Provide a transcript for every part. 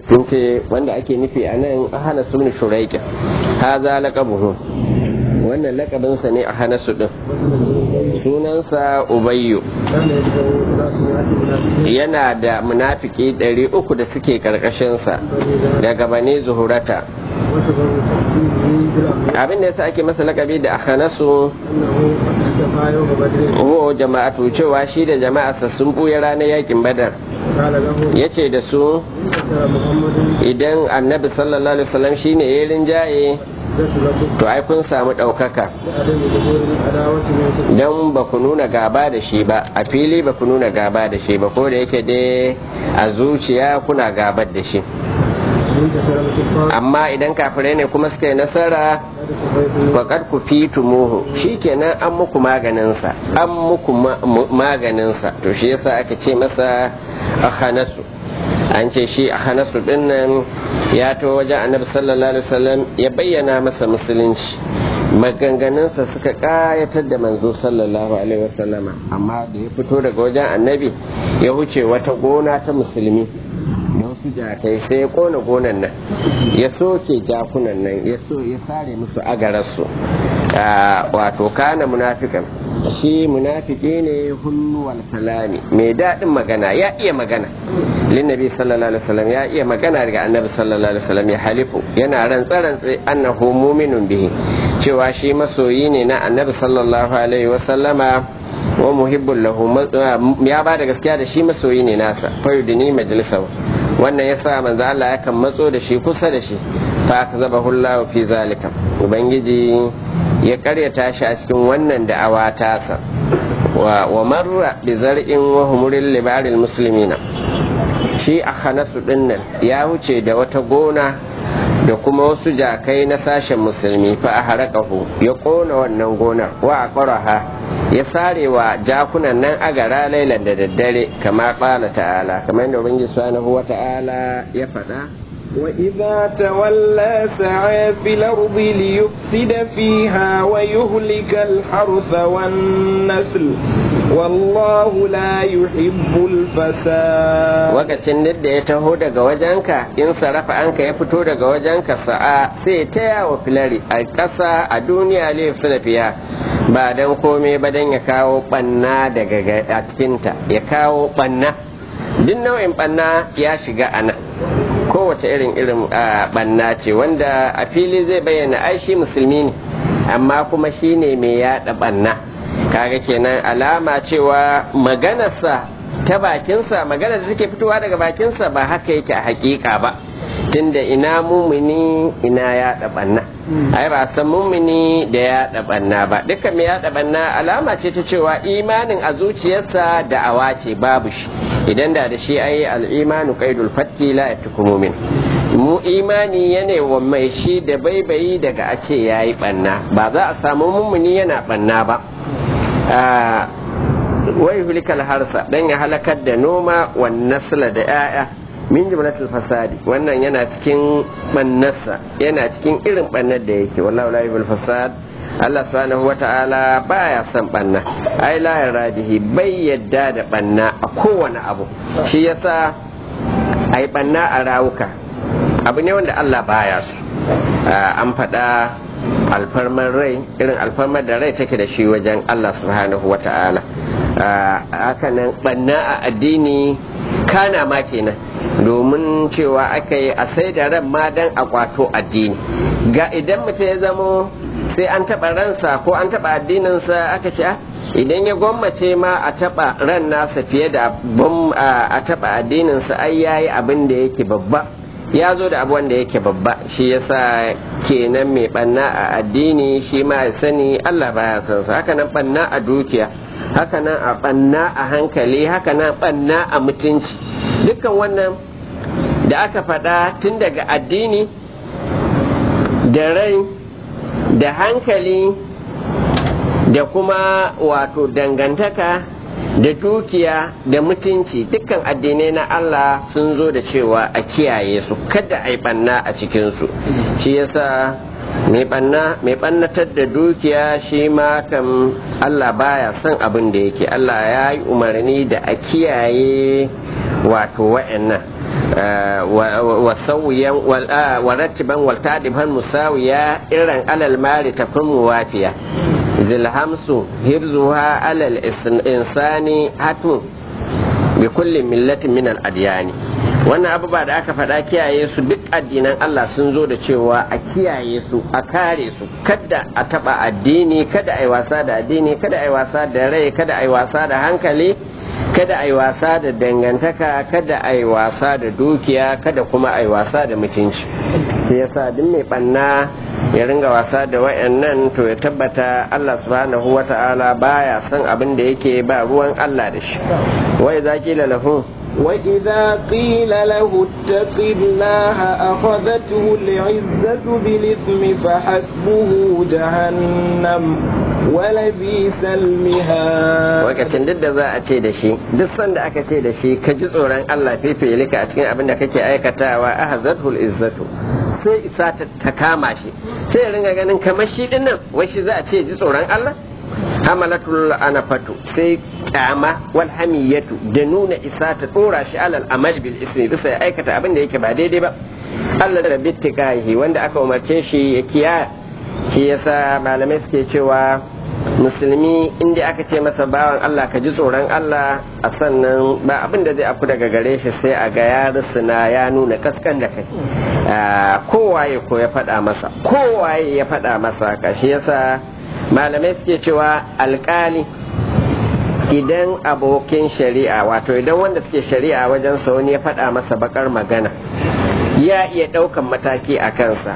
sun ce wanda ake nufi a nan hana sun shuraiki haza laqabuhu wannan lakabinsa ne a hana su din sunansa ubayyu yana da munafiki ɗari uku da suke ƙarƙashinsa daga bane zuhurata abin da yasa ake masa lakabi da akhanasu wo jama'atu cewa shi da jama'arsa sun buya ranar yakin badar ya ce da su idan annabi sallallahu alaihi wasallam shine ya rinjaye to ai kun samu ɗaukaka don ba ku nuna gaba da shi ba a fili ba ku nuna gaba da shi ba ko da yake dai a zuciya kuna gabar da shi amma idan kafirai ne kuma suka yi nasara faƙar ku fi tumuhu shi kenan an muku maganinsa an muku maganinsa to shi yasa aka ce masa akhanasu an ce shi akhanasu din nan ya to wajen annabi sallallahu alaihi wasallam ya bayyana masa musulunci maganganunsa suka kayatar da manzo sallallahu alaihi wasallama amma da ya fito daga wajen annabi ya huce wata gona ta musulmi da wasu jakai sai ya kona gonan nan ya soke jakunan nan ya so ya sare musu agararsu wato kana munafikan shi munafiki ne hunnuwal kalami mai daɗin magana ya iya magana linnabi sallallahu alaihi wasallam ya iya magana daga annabi sallallahu alaihi wasallam ya halifu yana rantsa rantsa annahu mu'minun bihi cewa shi masoyi ne na annabi sallallahu alaihi wasallama wa muhibbul lahu ya ba da gaskiya da shi masoyi ne nasa fayudini majalisau wannan yasa manzo Allah yakan matso da shi kusa da shi fa akazabahu Allah fi zalika ubangiji ya karyata shi a cikin wannan da'awa tasa wa marra bi zar'in wa humuril libaril muslimina shi a hanasu dinnan ya wuce da wata gona da kuma wasu jakai na sashen musulmi fa a harakahu ya kona wannan gonar wa a ƙwaraha ya sare wa jakunan nan agara lailan da daddare kama ƙala ta'ala kamar yadda ubangiji subhanahu wa ta'ala ya faɗa وإذا تولى سعى في الأرض ليفسد فيها ويهلك الحرث والنسل والله لا يحب الفساد wakacin da ya taho daga wajenka in sarrafa anka ya fito daga wajenka sa'a sai ta yawo filari a ƙasa a duniya ne su da fiya ba don komai ba don ya kawo ɓanna daga a cikinta ya kawo ɓanna duk nau'in ɓanna ya shiga a nan kowace irin irin banna ce wanda a fili zai bayyana ai shi musulmi ne amma kuma shi ne mai yada banna kaga kenan alama cewa maganarsa ta bakinsa magana da take fitowa daga bakinsa ba haka yake a hakika ba tunda ina mumini ina yada banna ai ba san mumini da yada banna ba duka mai yada banna alama ce ta cewa imanin a zuciyarsa da awa ce babu shi idan da da shi ai al'imanu qaidul fatki la yatuku mumin mu imani yana wa mai shi da baibayi daga a ce yayi banna ba za a samu mumini yana banna ba wai hulikal harsa dan ya halakar da noma wan nasla da 'ya'ya min jumlatul fasadi wannan yana cikin bannarsa yana cikin irin bannar da yake wallahu la yuhibul fasad Allah subhanahu wata'ala baya son banna ai la yaradihi bai yadda da banna a kowane abu shi yasa ai banna a rawuka abu ne wanda Allah baya su an faɗa alfarmar rai irin alfarmar da rai take da shi wajen Allah subhanahu wata'ala hakanan banna a addini kana ma kenan domin cewa aka yi a sai da ran ma dan a kwato addini ga idan mutum ya zamo sai an taɓa ransa ko an taɓa addininsa aka ce idan ya gwammace ma a taɓa ran nasa fiye da a taɓa addininsa ai yayi abin da yake babba ya zo da abu wanda yake babba shi yasa kenan mai ɓanna a addini shi ma ya sani Allah baya son sa haka nan ɓanna a dukiya haka nan a ɓanna a hankali haka nan ɓanna a mutunci dukkan wannan da aka faɗa tun daga addini da rai da hankali da kuma wato dangantaka da dukiya da mutunci dukkan addinai na Allah sun zo da cewa a kiyaye su kada a yi ɓanna a cikinsu shi yasa mai ɓannatar da dukiya shi ma kam Allah baya son abin da yake Allah ya yi umarni da a kiyaye wato wa'annan wasauyan warattiban waltadiban musawiya irin alal mari tafin muwafiya zilhamsu hibzuha alal insani hatun bi kulli millatin min al-adyani wannan abubuwa da aka faɗa kiyaye su duk addinan Allah sun zo da cewa a kiyaye su a kare su kada a taɓa addini kada a yi wasa da addini kada a yi wasa da rai kada a yi wasa da hankali kada a yi wasa da dangantaka kada a yi wasa da dukiya kada kuma a yi wasa da mutunci sai yasa duk mai ɓanna ya ringa wasa da wayannan to ya tabbata Allah subhanahu wata'ala baya son abin da yake ba ruwan Allah da shi wai zaki lahu وإذا قيل له اتق الله أخذته العزة بالإثم فحسبه جهنم ولبئس المهاد wakacin duk da za a ce da shi duk sanda aka ce da shi ka ji tsoron Allah fifilika a cikin abin da kake aikatawa ahzatul izzatu sai isa ta kama shi sai ya ringa ganin kamar shi dinnan wai shi za a ce ji tsoron Allah hamalatul anafatu sai kyama wal hamiyatu da nuna isa ta dora shi alal amal bil ismi bisa ya aikata abin da yake ba daidai ba Allah da bittiqahi wanda aka umarce shi ya kiya shi yasa malamai suke cewa musulmi inda aka ce masa bawan Allah ka ji tsoron Allah a sannan ba abin da zai afu daga gare shi sai a ga ya rusuna ya nuna kaskan da kai kowaye ko ya faɗa masa kowaye ya faɗa masa ka shi yasa malamai suke cewa alkali idan abokin shari'a wato idan wanda suke shari'a wajen wani ya faɗa masa bakar magana ya iya ɗaukan mataki a kansa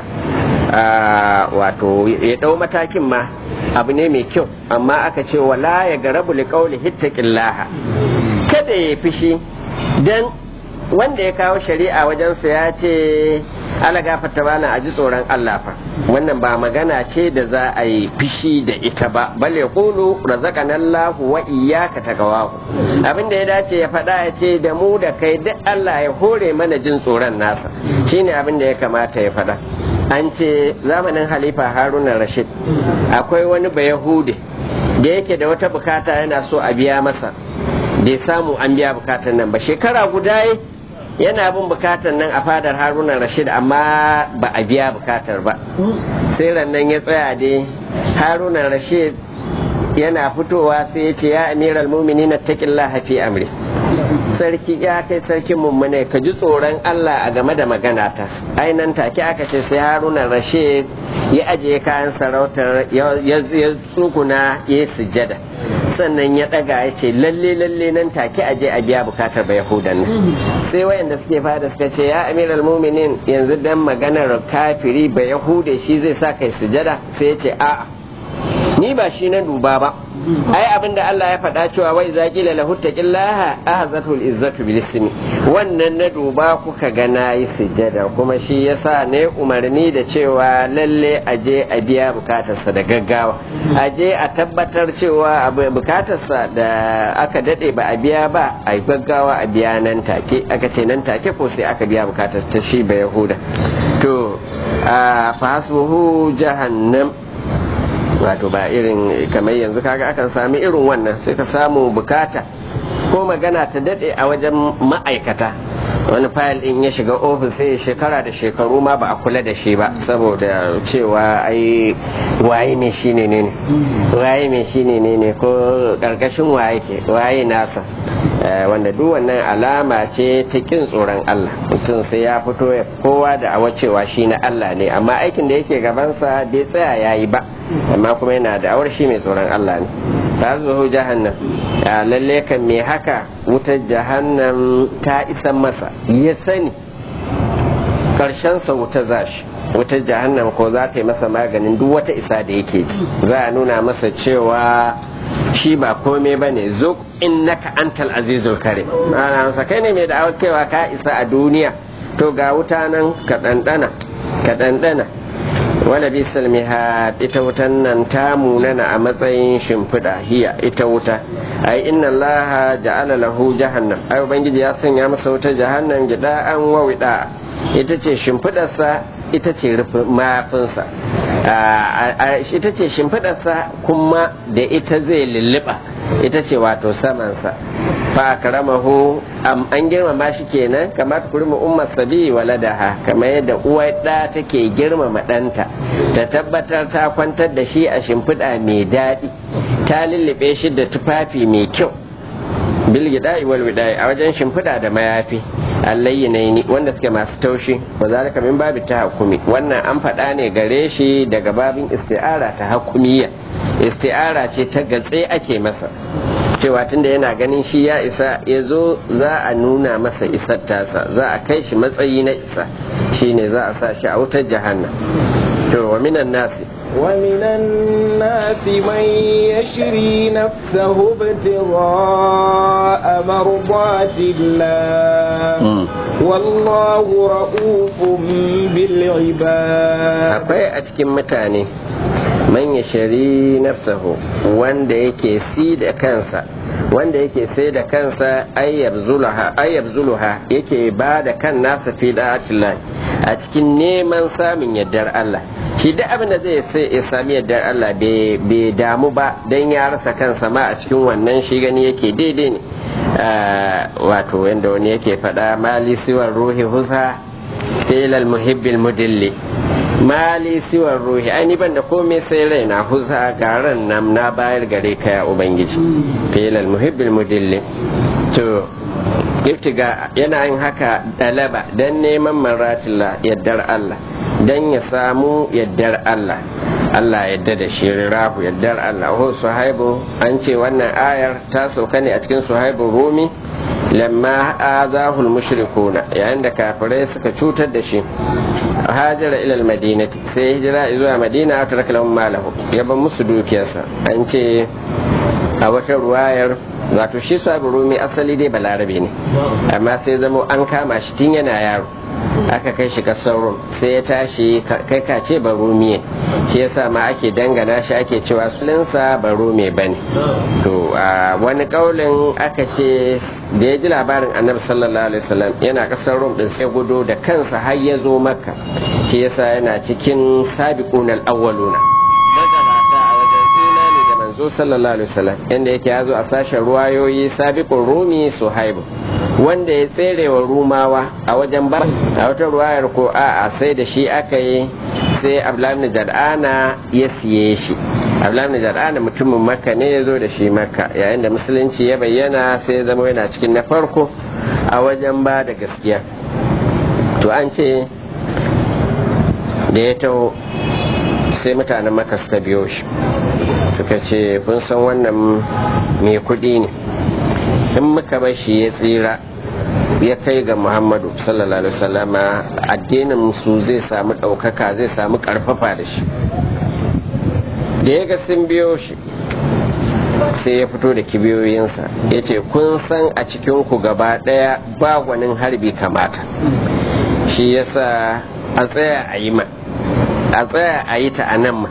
wato ya ɗau matakin ma abu ne mai kyau amma aka ce wala ya garabu liƙauli hittaƙillaha kada ya fishi don wanda ya kawo shari'a wajensa ya ce ala gafarta bana a ji tsoron Allah fa wannan ba magana ce da za a yi fishi da ita ba bal ya kulu razaqana Allah wa iyyaka taqwahu abin da ya dace ya faɗa ya ce da mu da kai duk Allah ya hore mana jin tsoron nasa shine abin da ya kamata ya faɗa an ce zamanin halifa haruna rashid akwai wani bayahude da yake da wata bukata yana so a biya masa bai samu an biya bukatar nan ba shekara guda yana bin bukatar nan a fadar haruna rashid amma ba a biya bukatar ba sai rannan ya tsaya dai haruna rashid yana fitowa sai ya ce ya amiral mumini na taƙin fi amri sarki ya kai sarkin mummune ka ji tsoron Allah a game da magana ta ainan take aka ce sai haruna rashid ya ajiye kayan sarautar ya tsuguna ya sujada sannan ya daga ya ce lalle lalle nan take aje a biya bukatar ba yahudan nan sai wayanda suke fada suka ce ya amiral muminin yanzu dan maganar kafiri ba yahude shi zai sa kai sujada sai ya ce a'a ni ba shi na duba ba ai abinda Allah ya faɗa cewa wai za ƙila lahu taqillaha ahzatul izzatu bil ismi wannan na duba kuka ga nayi sujada kuma shi yasa ne umarni da cewa lalle aje a biya bukatarsa da gaggawa aje a tabbatar cewa bukatarsa da aka dade ba a biya ba a gaggawa a biya nan take aka ce nan take ko sai aka biya bukatar ta shi ba yahuda to fa hasbuhu jahannam wato ba irin kamar yanzu kaga akan sami irin wannan sai ka samu bukata ko magana ta dade a wajen ma'aikata wani fayil din ya shiga ofis sai shekara da shekaru ma ba a kula da shi ba saboda cewa ai waye mai shi ne ne waye mai shi ne ne ko karkashin waye ke waye nasa wanda duk wannan alama ce ta kin tsoron Allah mutum sai ya fito ya kowa da awa cewa shi na Allah ne amma aikin da yake gabansa bai tsaya yayi ba amma kuma yana da awar shi mai tsoron Allah ne ta zuhu jahannam ya lalle kan me haka wutar jahannam ta isan masa ya sani karshen sa wuta zashi wutar jahannam ko za ta yi masa maganin duk wata isa da yake ji za a nuna masa cewa shi ba kome ba ne zo innaka antal azizul kare ana kai ne mai da kewa ka isa a duniya to ga wuta nan ka ɗanɗana ka ɗanɗana wala bisal mihad ita wutan nan ta munana a matsayin shimfiɗa hiya ita wuta ai inna Allah ja'ala lahu jahannam ai ubangiji ya sanya masa wuta jahannam gida an wawida ita ce shimfiɗarsa ita ce mayafinsa ita ce shimfiɗarsa kuma da ita zai lulluɓa ita ce wato samansa fa karamahu an girmama shi kenan kamar kurma ummar sabi waladaha kamar yadda uwar ɗa take girmama ɗanta ta tabbatar ta kwantar da shi a shimfiɗa mai daɗi ta lullube shi da tufafi mai kyau bil gida'i wal wida'i a wajen shimfiɗa da mayafi allayyinaini wanda suke masu taushi wa zalika min babi ta hakumi wannan an faɗa ne gare shi daga babin isti'ara ta hakumiyya isti'ara ce ta gatse ake masa cewa tunda yana ganin shi ya isa ya zo za a nuna masa isar tasa za a kai shi matsayi na isa shine za a sa shi a wutar jahannan to wa minan nasi ومن الناس من يشري نفسه ابتغاء مرضات الله والله رؤوف بالعباد akwai a cikin mutane man ya shari nafsahu wanda yake si da kansa wanda yake sai da kansa ayyab zuluha yake ba da kan nasa fi da'atillah a cikin neman samun yardar Allah shi duk abin da zai sai ya sami yardar Allah bai damu ba don ya rasa kansa ma a cikin wannan shi gani yake daidai ne wato yadda wani yake faɗa mali siwar ruhi husa filal muhibbil mudilli mali siwar ruhi ai ban da komai sai rai na husa garan nan na bayar gare ka ya ubangiji filal muhibbil mudilli to iftiga yana yin haka dalaba dan neman maratilla yaddar Allah dan ya samu yaddar Allah Allah yadda da shi rahu yaddar Allah ho suhaibu an ce wannan ayar ta sauka ne a cikin suhaibu rumi lamma azahul mushrikuna yayin da kafirai suka cutar da shi hajara ilal madinati sai hijira zuwa madina ta raka lahum malahu ya ban musu dukiyarsa an ce a wata ruwayar wato shi sabu rumi asali dai balarabe ne amma sai zamo an kama shi tun yana yaro aka kai shi kasar rum sai ya tashi kai ka ce barumiye shi yasa ma ake dangana shi ake cewa sulinsa barume bane to a wani kaulin aka ce da ya ji labarin annabi sallallahu alaihi wasallam yana kasar rum din sai gudu da kansa har ya zo makka shi yasa yana cikin sabiqun al-awwaluna magabata a wajen imani da manzo sallallahu alaihi wasallam inda yake ya zo a sashen ruwayoyi sabiqun rumi suhaibu wanda ya tsere wa rumawa a wajen ba a wata ruwayar ko a sai da shi aka yi sai abdullahi jad'ana ya siye shi abdullahi jad'ana mutumin makka ne ya zo da shi makka yayin da musulunci ya bayyana sai ya zama yana cikin na farko a wajen ba da gaskiya to an ce da ya taho sai mutanen makka suka biyo shi suka ce kun san wannan mai kuɗi ne in muka bar shi ya tsira ya kai ga muhammadu sallallahu alaihi wasallama addinin su zai samu ɗaukaka zai samu ƙarfafa da shi da ya ga sun biyo shi sai ya fito da kibiyoyinsa ya ce kun san a cikinku gaba ɗaya ba gwanin harbi kamata shi yasa a tsaya a yi ma a tsaya a yi ta a nan ma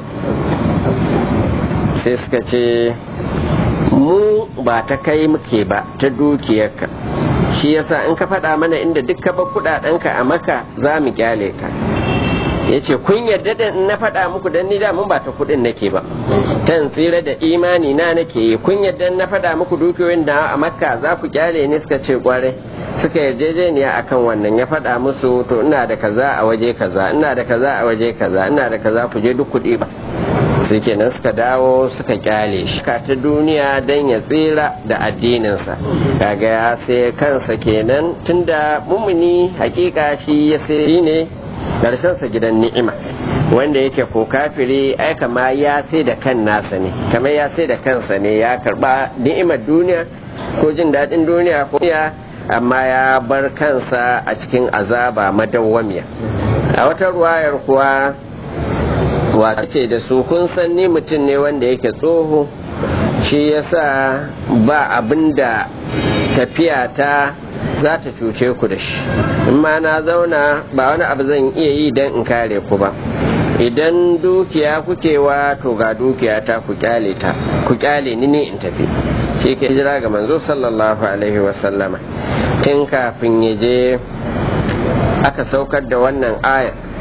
sai suka ce mu ba ta kai muke ba ta dukiyarka shi yasa in ka faɗa mana inda duk ka bar kuɗaɗenka a maka za mu kyale ka ya ce kun yarda da na faɗa muku don ni mun ba ta kuɗin nake ba tan tsira da imani na nake yi kun yarda na faɗa muku dukiyoyin da a makka za ku kyale ne suka ce kwarai suka yarjejeniya akan wannan ya faɗa musu to ina da kaza a waje kaza ina da kaza a waje kaza ina da kaza ku je duk kuɗi ba sai kenan suka dawo suka kyale shi ka ta duniya don ya tsira da addininsa kaga ya sai kansa kenan tunda mumuni hakika shi ya sai ne sa gidan ni'ima wanda yake ko kafiri ai kama ya sai da kan nasa ne kamar ya sai da kansa ne ya karba ni'imar duniya ko jin daɗin duniya ko ya amma ya bar kansa a cikin azaba madawwamiya a wata ruwayar kuwa wata ce da su kun san ni mutum ne wanda yake tsoho shi yasa ba abin da tafiya ta za ta cuce ku da shi in ma na zauna ba wani abu zan iya yi don in kare ku ba idan dukiya kuke wa to ga dukiya ta ku kyale ta ku kyale ni ne in tafi shi ke hijira ga manzo sallallahu alaihi wasallama tun kafin ya je aka saukar da wannan aya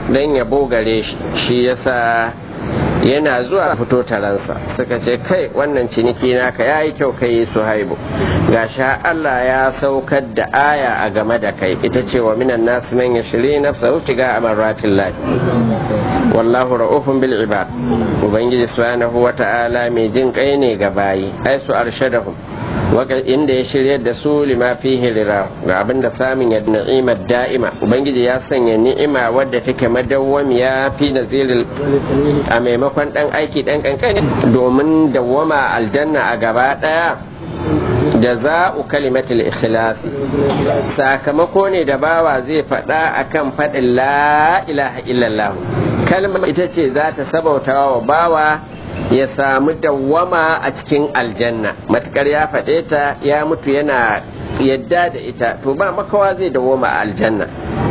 don ya bogare shi shi yasa yana zuwa fito taransa suka ce kai wannan ciniki naka ya yi kyau kai su haibu sha Allah ya saukar da aya a game da kai ita ce wa minan nasu man yashri nafsahu tiga amaratin lahi wallahu ra'ufun bil ibad ubangiji subhanahu wata'ala mai jin kai ne ga bayi ai su arshadahum inda ya shirya da su lima fihi lira ga abin da samun ya ni'imar da'ima ubangiji ya sanya ni'ima wadda take madawwamiya fi nazilil a maimakon dan aiki dan kankani domin dawwama aljanna a gaba daya da za'u kalimatul ikhlasi sakamako ne da bawa zai faɗa akan faɗin la ilaha illallah kalmar ita ce za ta sabauta wa bawa ya samu dawwama a cikin aljanna matukar ya faɗe ta ya mutu yana yadda da ita to ba makawa zai dawwama a aljanna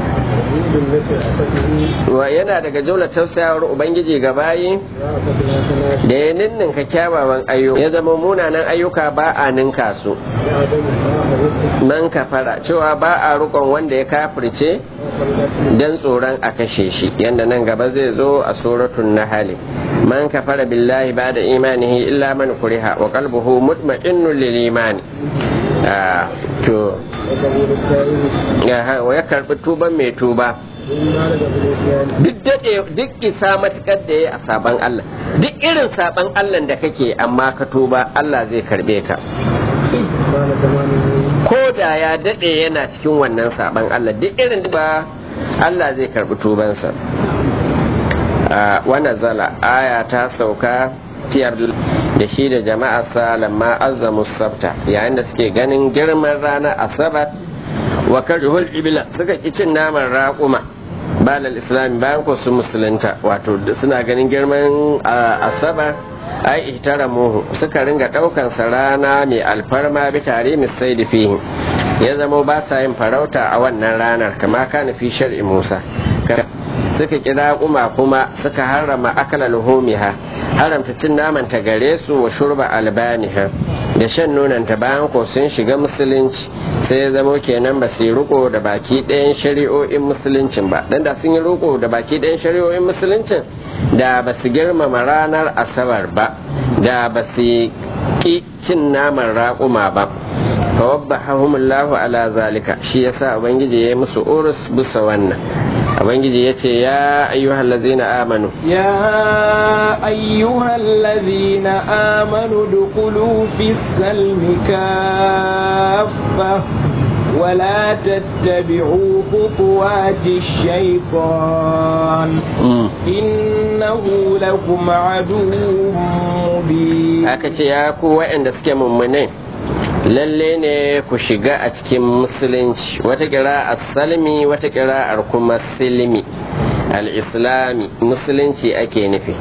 wa yana daga jumla tausayawar ubangiji ga bayi da ya ninninka kyawawan ayyuka ya zama munanan ayyuka ba a ninka su man kafara cewa ba a rukon wanda ya kafirce don tsoron a kashe shi yadda nan gaba zai zo a suratun nahali man kafara billahi ba da imanihi illa man kuriha wa qalbuhu mutma'innun lil imani to ya karbi tuban mai tuba duk daɗe duk isa matukar da ya a saban Allah duk irin saban Allah da kake amma ka tuba Allah zai karbe ka ko da ya daɗe yana cikin wannan saban Allah duk irin ba Allah zai karbi tubansa wannan zala aya ta sauka fiyar da shi da jama'arsa lamma azamu sabta yayin da suke ganin girman ranar asabar wa karihul ibila suka ki cin naman raƙuma balal islami bayan ko su musulunta wato suna ganin girman asabar ai ihtaramuhu suka ringa daukan sa rana mai alfarma bi tare misai da fihi ya zama ba sa yin farauta a wannan ranar kama kana fi shar'i Musa suka kira kuma kuma suka harama akala luhumiha haramta cin naman ta gare su wa shurba albaniha da shan nonon ta bayan ko sun shiga musulunci sai ya zamo kenan ba su yi riko da baki ɗayan shari'o'in musuluncin ba dan da sun yi riko da baki ɗayan shari'o'in musuluncin da ba su girmama ranar asabar ba da ba su ki cin naman raƙuma ba fawabbahahumullahu ala zalika shi yasa ubangiji ya musu urus bisa wannan ubangiji ya ce ya ayyuhal ladzina amanu ya ayyuhal ladzina amanu dukulu fi salmi kaffa ولا تتبعوا خطوات الشيطان إنه لكم عدو مبين aka ya ku waɗanda suke mummunai lalle ne ku shiga a cikin musulunci wata kira salmi wata kira kuma silmi al-islami musulunci ake nufi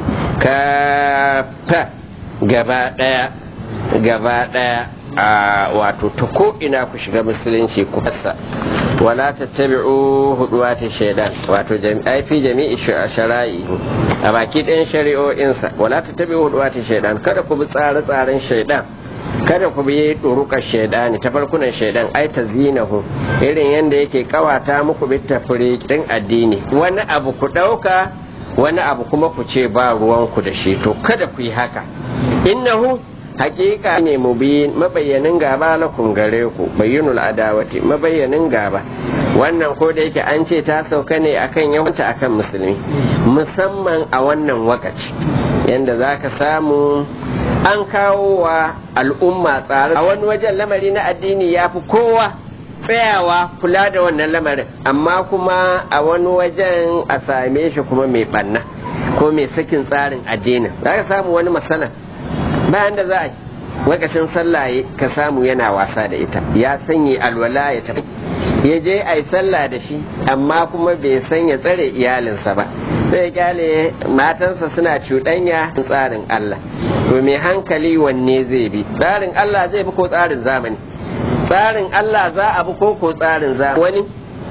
ka gaba ɗaya gaba ɗaya a wato ta ko ina ku shiga musulunci ku fasa wala tattabi'u huduwati shaidan wato ai fi jami'i shara'i a baki ɗayan shari'o'insa wala tattabi'u huduwati shaidan kada ku bi tsare-tsaren shaidan kada ku bi ɗurukar shaidani ta farkunan shaidan ai ta zinahu irin yadda yake kawata muku bi tafriqin addini wani abu ku ɗauka wani abu kuma ku ce ba ruwanku da shi to kada ku yi haka innahu hakika ne mubin mabayyanin gaba lakum gare ku bayyinul adawati mabayyanin gaba wannan ko da yake an ce ta sauka ne akan yawanta akan musulmi musamman a wannan wakaci yanda za ka samu an kawo wa al'umma tsare a wani wajen lamari na addini ya fi kowa tsayawa kula da wannan lamarin amma kuma a wani wajen a same shi kuma mai banna ko mai sakin tsarin addinin za ka samu wani masana bayan da za a lokacin sallah ka samu yana wasa da ita ya sanya alwala ya tafi ya je a yi sallah da shi amma kuma bai san ya tsare iyalinsa ba sai kyale matansa suna cuɗanya tsarin Allah to mai hankali wanne zai bi tsarin Allah zai bi ko tsarin zamani tsarin Allah za a bi ko ko tsarin zamani wani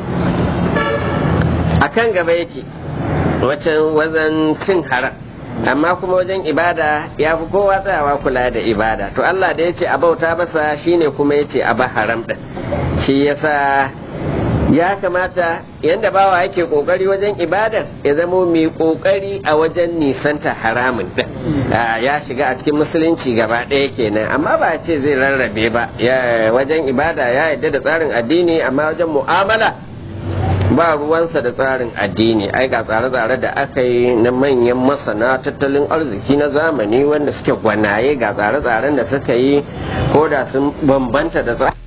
akan gaba yake wacan wazan cin haram amma kuma wajen ibada ya fi kowa tsayawa kula da ibada to Allah da ya ce a bauta masa shine kuma ya ce a ba haram ɗin shi yasa ya kamata yadda bawa yake kokari wajen ibadar ya zamo mai kokari a wajen nisanta haramun din ya shiga a cikin musulunci gaba ɗaya kenan amma ba ce zai rarrabe ba wajen ibada ya yadda da tsarin addini amma wajen mu'amala ba ruwansa da tsarin addini ai ga tsare-tsare da aka yi na manyan masana tattalin arziki na zamani wanda suke gwanaye ga tsare-tsaren da suka yi ko da sun bambanta da tsarin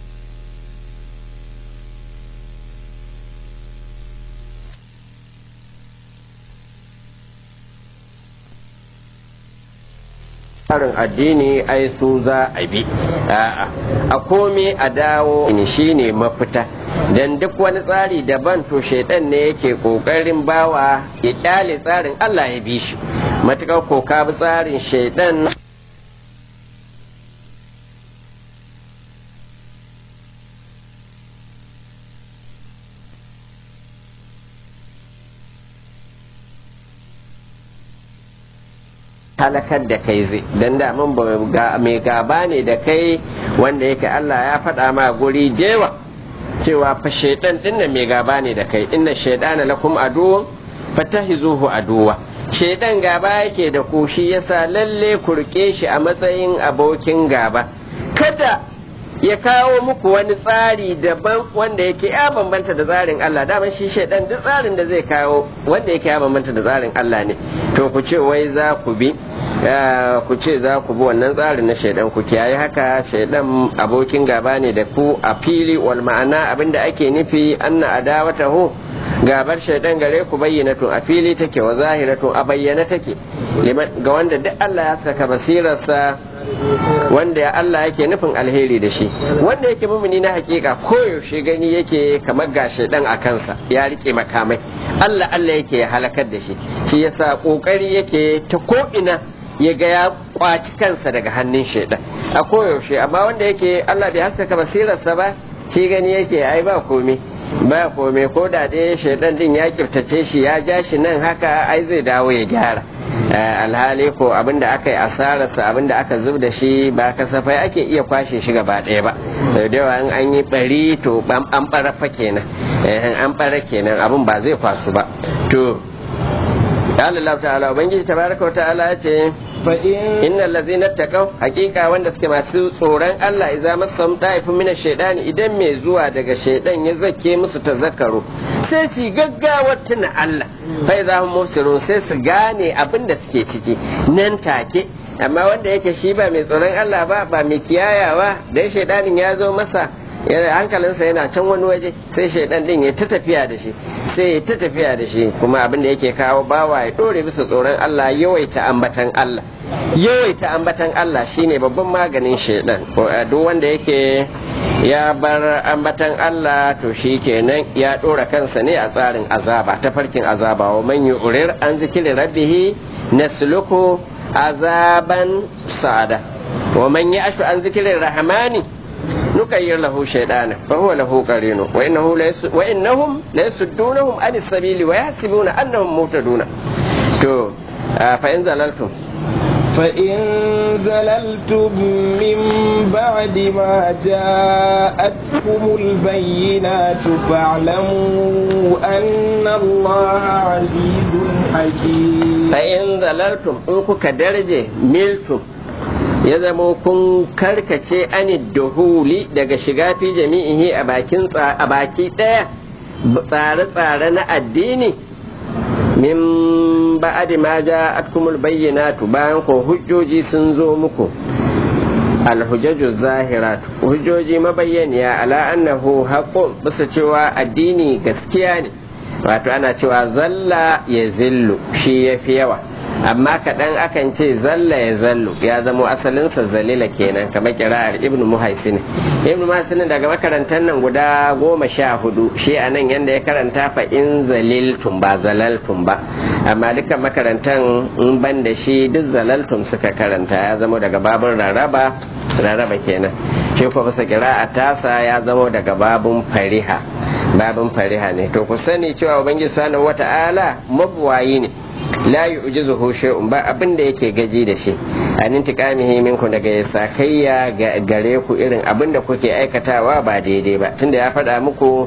tsarin addini ai su za a bi a komi a dawo ne shine mafita dan duk wani tsari daban to shaidan ne yake kokarin bawa ya kyale tsarin Allah ya bi shi matukar ko ka bi tsarin shaidan halakar da kai zai don da mun mai gaba ne da kai wanda yake Allah ya faɗa ma guri dewa cewa fa shaidan din nan mai gaba ne da kai inna shaidana lakum aduwwun fatahizuhu aduwa shaidan gaba yake da ku shi yasa lalle ku rike shi a matsayin abokin gaba kada ya kawo muku wani tsari daban wanda yake ya bambanta da tsarin Allah daman shi shaidan duk tsarin da zai kawo wanda yake ya bambanta da tsarin Allah ne to ku ce wai za ku bi ku ce za ku bi wannan tsarin na shaidan ku kiyaye haka shaidan abokin gaba ne da ku a fili wal ma'ana abinda ake nufi anna adawatahu gabar shaidan gare ku bayyana a fili take wa zahiratu a bayyana take ga wanda duk Allah ya saka basirarsa wanda ya Allah yake nufin alheri da shi wanda yake mumuni na hakika koyaushe gani yake kamar ga shaidan a kansa ya rike makamai Allah Allah yake ya halakar da shi shi yasa kokari yake ta ko'ina ya ga ya kwaci kansa daga hannun shaidan a koyaushe amma wanda yake Allah bai haskaka basirarsa ba shi gani yake ai ba komai ba komai ko da dai shaidan din ya kiftace shi ya ja shi nan haka ai zai dawo ya gyara alhali ko abinda aka yi asararsa abinda aka zub da shi ba kasafai ake iya kwashe shi gaba ɗaya ba da yawa in an yi bari to an ɓara fa kenan an ɓara kenan abin ba zai kwasu ba to Allah ta'ala ubangiji tabaraka wa ta'ala ya ce innal ladzina taqaw haqiqa wanda suke masu tsoron Allah idza masam da'ifun min ash-shaytani idan mai zuwa daga shaydan ya zake musu tazakkaru sai su gaggawa tuna Allah fa idza hum mufsirun sai su gane abin da suke ciki nan take amma wanda yake shi ba mai tsoron Allah ba ba mai kiyayawa dan shaydanin ya zo masa hankalinsa yana can wani waje sai shaidan din ya ta tafiya da shi sai ya ta tafiya da shi kuma abin da yake kawo bawa ya dore bisa tsoron Allah yawaita ambatan Allah yawaita ambatan Allah shine babban maganin shaidan duk wanda yake ya bar ambatan Allah to shi kenan ya dora kansa ne a tsarin azaba ta farkin azaba wa man yu'rir an zikri rabbih nasluku azaban sa'ada wa man ya'shu an zikri rahmani نكير له شيطانا فهو له قرين وإنه ليس وإنهم ليصدونهم عن السبيل ويحسبون أنهم مهتدون تو فإن زللتم فإن زللتم من بعد ما جاءتكم البينات فاعلموا أن الله عزيز حكيم فإن زللتم إنكم كدرجة ملتم ya zama kun karkace anid duhuli daga shiga fi jami'ihi a bakin a baki ɗaya tsare-tsare na addini min ba'adi ma ja'atkumul bayyinatu bayan ko hujjoji sun zo muku alhujjaju zahiratu hujjoji mabayyaniya ala annahu haqqun bisa cewa addini gaskiya ne wato ana cewa zalla ya zillu shi yafi yawa amma kaɗan akan ce zalla ya zallu ya zamo asalinsa zalila kenan kamar kira'ar ibnu muhaisin ibnu muhaisin daga makarantar nan guda goma sha hudu shi a nan yadda ya karanta fa in zaliltum ba zalaltum ba amma dukkan makarantar in ban da shi duk zalaltum suka karanta ya zamo daga babun raraba raraba kenan shi ko bisa kira'a tasa ya zamo daga babun fariha babun fariha ne to ku sani cewa ubangiji subhanahu wata'ala mabuwayi ne la yu'jizuhu shay'un ba abin da yake gaji da shi an intiqamihi minku daga sakayya gare ku irin abin da kuke aikatawa ba daidai ba tunda ya faɗa muku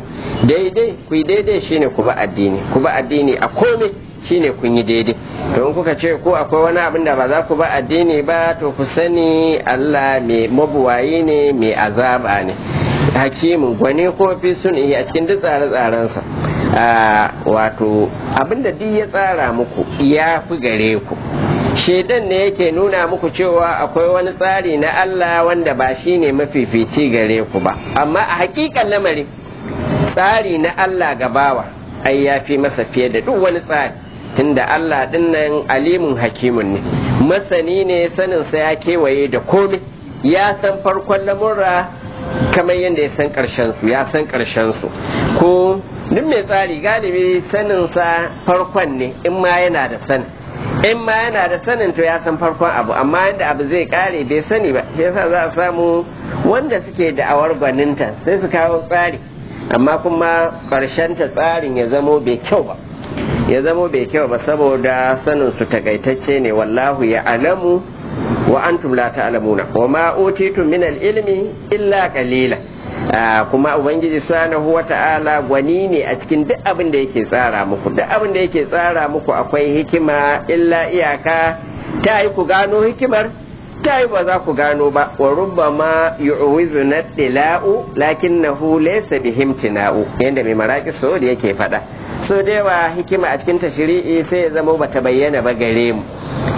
daidai ku yi daidai shine ku ba addini ku ba addini a komai shine kun yi daidai to in kuka ce ko akwai wani abin da ba za ku ba addini ba to ku sani Allah mai mabuwayi ne mai azaba ne hakimin gwani ko fi sun a cikin duk tsare-tsarensa wato abinda duk ya tsara muku ya fi gare ku shaidan ne yake nuna muku cewa akwai wani tsari na Allah wanda ba shi ne mafifici gare ku ba amma a hakikan lamari tsari na Allah gabawa ai ya fi masa fiye da duk wani tsari tunda Allah dinnan alimun hakimun ne masani ne saninsa ya kewaye da komai ya san farkon lamurra kamar yadda ya san ƙarshen su ya san ƙarshen su ko duk mai tsari galibi saninsa farkon ne in ma yana da sanin in ma yana da sanin to ya san farkon abu amma yadda abu zai kare bai sani ba shi yasa za a samu wanda suke da'awar gwaninta sai su kawo tsari amma kuma ƙarshen ta tsarin ya zamo bai kyau ba ya zamo bai kyau ba saboda sanin su takaitacce ne wallahu ya alamu wa antum la ta'lamuna wa ma utitum min al-ilmi illa qalila kuma ubangiji subhanahu wata'ala gwani ne a cikin duk abin da yake tsara muku duk abin da yake tsara muku akwai hikima illa iyaka ta yi ku gano hikimar ta yi ba za ku gano ba wa rubbama yu'wizu nadila'u lakinnahu laysa bihimtina'u yanda mai maraki so da yake faɗa so da yawa hikima a cikin tashri'i sai ya zama bata bayyana ba gare mu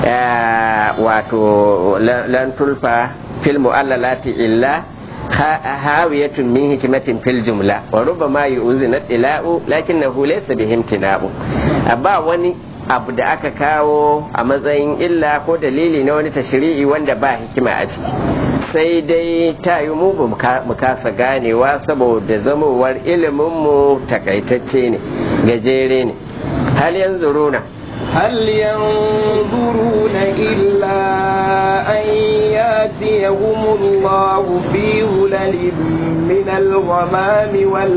wato lan tulfa fil mu'allalati illa hawiyatun min hikimatin fil jumla wa rubama yu'zina tila'u lakinnahu laysa bihimtina'u ba wani abu da aka kawo a matsayin illa ko dalili na wani tashri'i wanda ba hikima a ciki sai dai ta yi mu mu kasa ganewa saboda zamowar iliminmu takaitacce ne gajere ne hal yanzu runa هل ينظرون إلا أن ياتيهم الله في ظلل من الغمام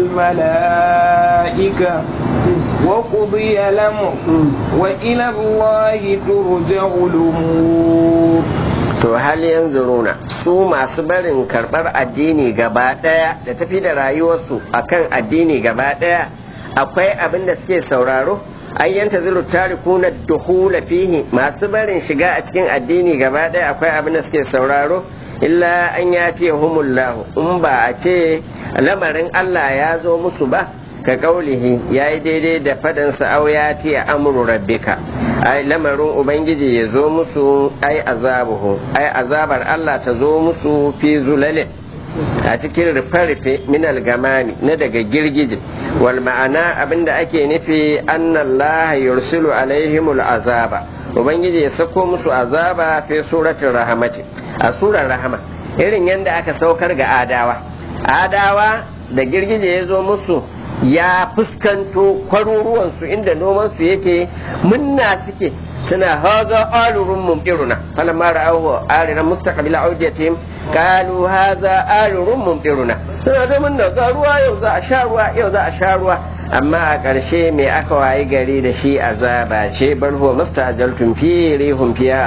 والملائكة وقضي الأمر وإلى الله ترجع الأمور to hal yanzuruna su masu barin karɓar addini gaba ɗaya da tafi da rayuwarsu akan addini gaba ɗaya akwai abin da suke sauraro an yanta zilu tarikuna duhula fihi masu barin shiga a cikin addini gaba ɗaya akwai abin da suke sauraro illa an ya ce humullahu in ba a ce lamarin Allah ya zo musu ba ka kaulihi ya yi daidai da fadansa au ya ce amuru rabbika ai lamarin ubangiji ya zo musu ai azabuhu ai azabar Allah ta zo musu fi zulalin a cikin rufe-rufe minal gamami na daga girgije wal ma'ana abinda ake nufi annallaha yursilu alaihimul azaba ubangiji ya sako musu azaba fi suratul rahamati a surar rahama irin yadda aka saukar ga adawa adawa da girgije ya zo musu ya fuskanto kwaruruwansu inda nomansu yake munna suke suna haza alurun mumtiruna falamma ra'ahu ariran mustaqbil audiyatihim qalu haza alurun mumtiruna suna da munna ga ruwa yau za a sha ruwa yau za a sha ruwa amma a ƙarshe me aka wayi gari da shi azaba ce bal huwa mustajaltum fi rihum fiya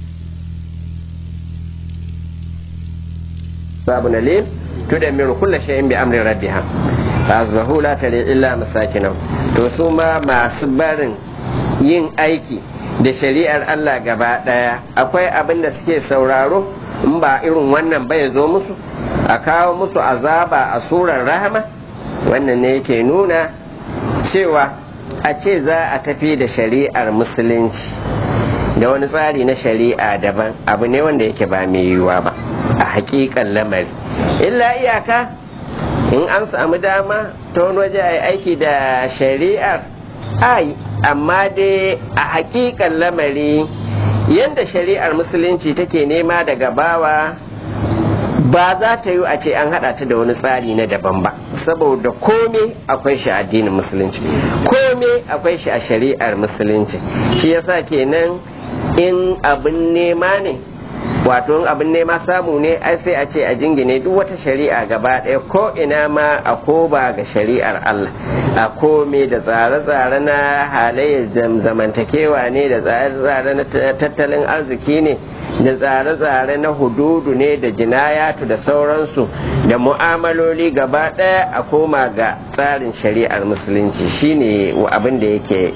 azabun alim tudammiru kulla shay'in bi amri rabbiha fasbahu la tare illa masakinam to su ma masu barin yin aiki da shari'ar Allah gaba daya akwai abin da suke sauraro in ba irin wannan ba ya zo musu a kawo musu azaba a surar rahama wannan ne yake nuna cewa a ce za a tafi da shari'ar musulunci da wani tsari na shari'a daban abu ne wanda yake ba mai yiwuwa ba a hakikan lamari illa iyaka in an samu dama ta wani waje a yi aiki da shari'ar ai amma dai a hakikan lamari yadda shari'ar musulunci take nema daga bawa ba za ta yi a ce an haɗa ta da wani tsari na daban ba saboda kome akwai shi a addinin musulunci kome akwai shi a shari'ar musulunci shi yasa kenan in abin nema ne wato in abin nema samu ne ai sai a ce a jingine duk wata shari'a gaba ɗaya ko ina ma a koba ga shari'ar Allah a kome da tsare-tsare na halayyar zamantakewa ne da tsare-tsare na tattalin arziki ne da tsare-tsare na hududu ne da jinayatu da sauransu da mu'amaloli gaba ɗaya a koma ga tsarin shari'ar musulunci shine abin da yake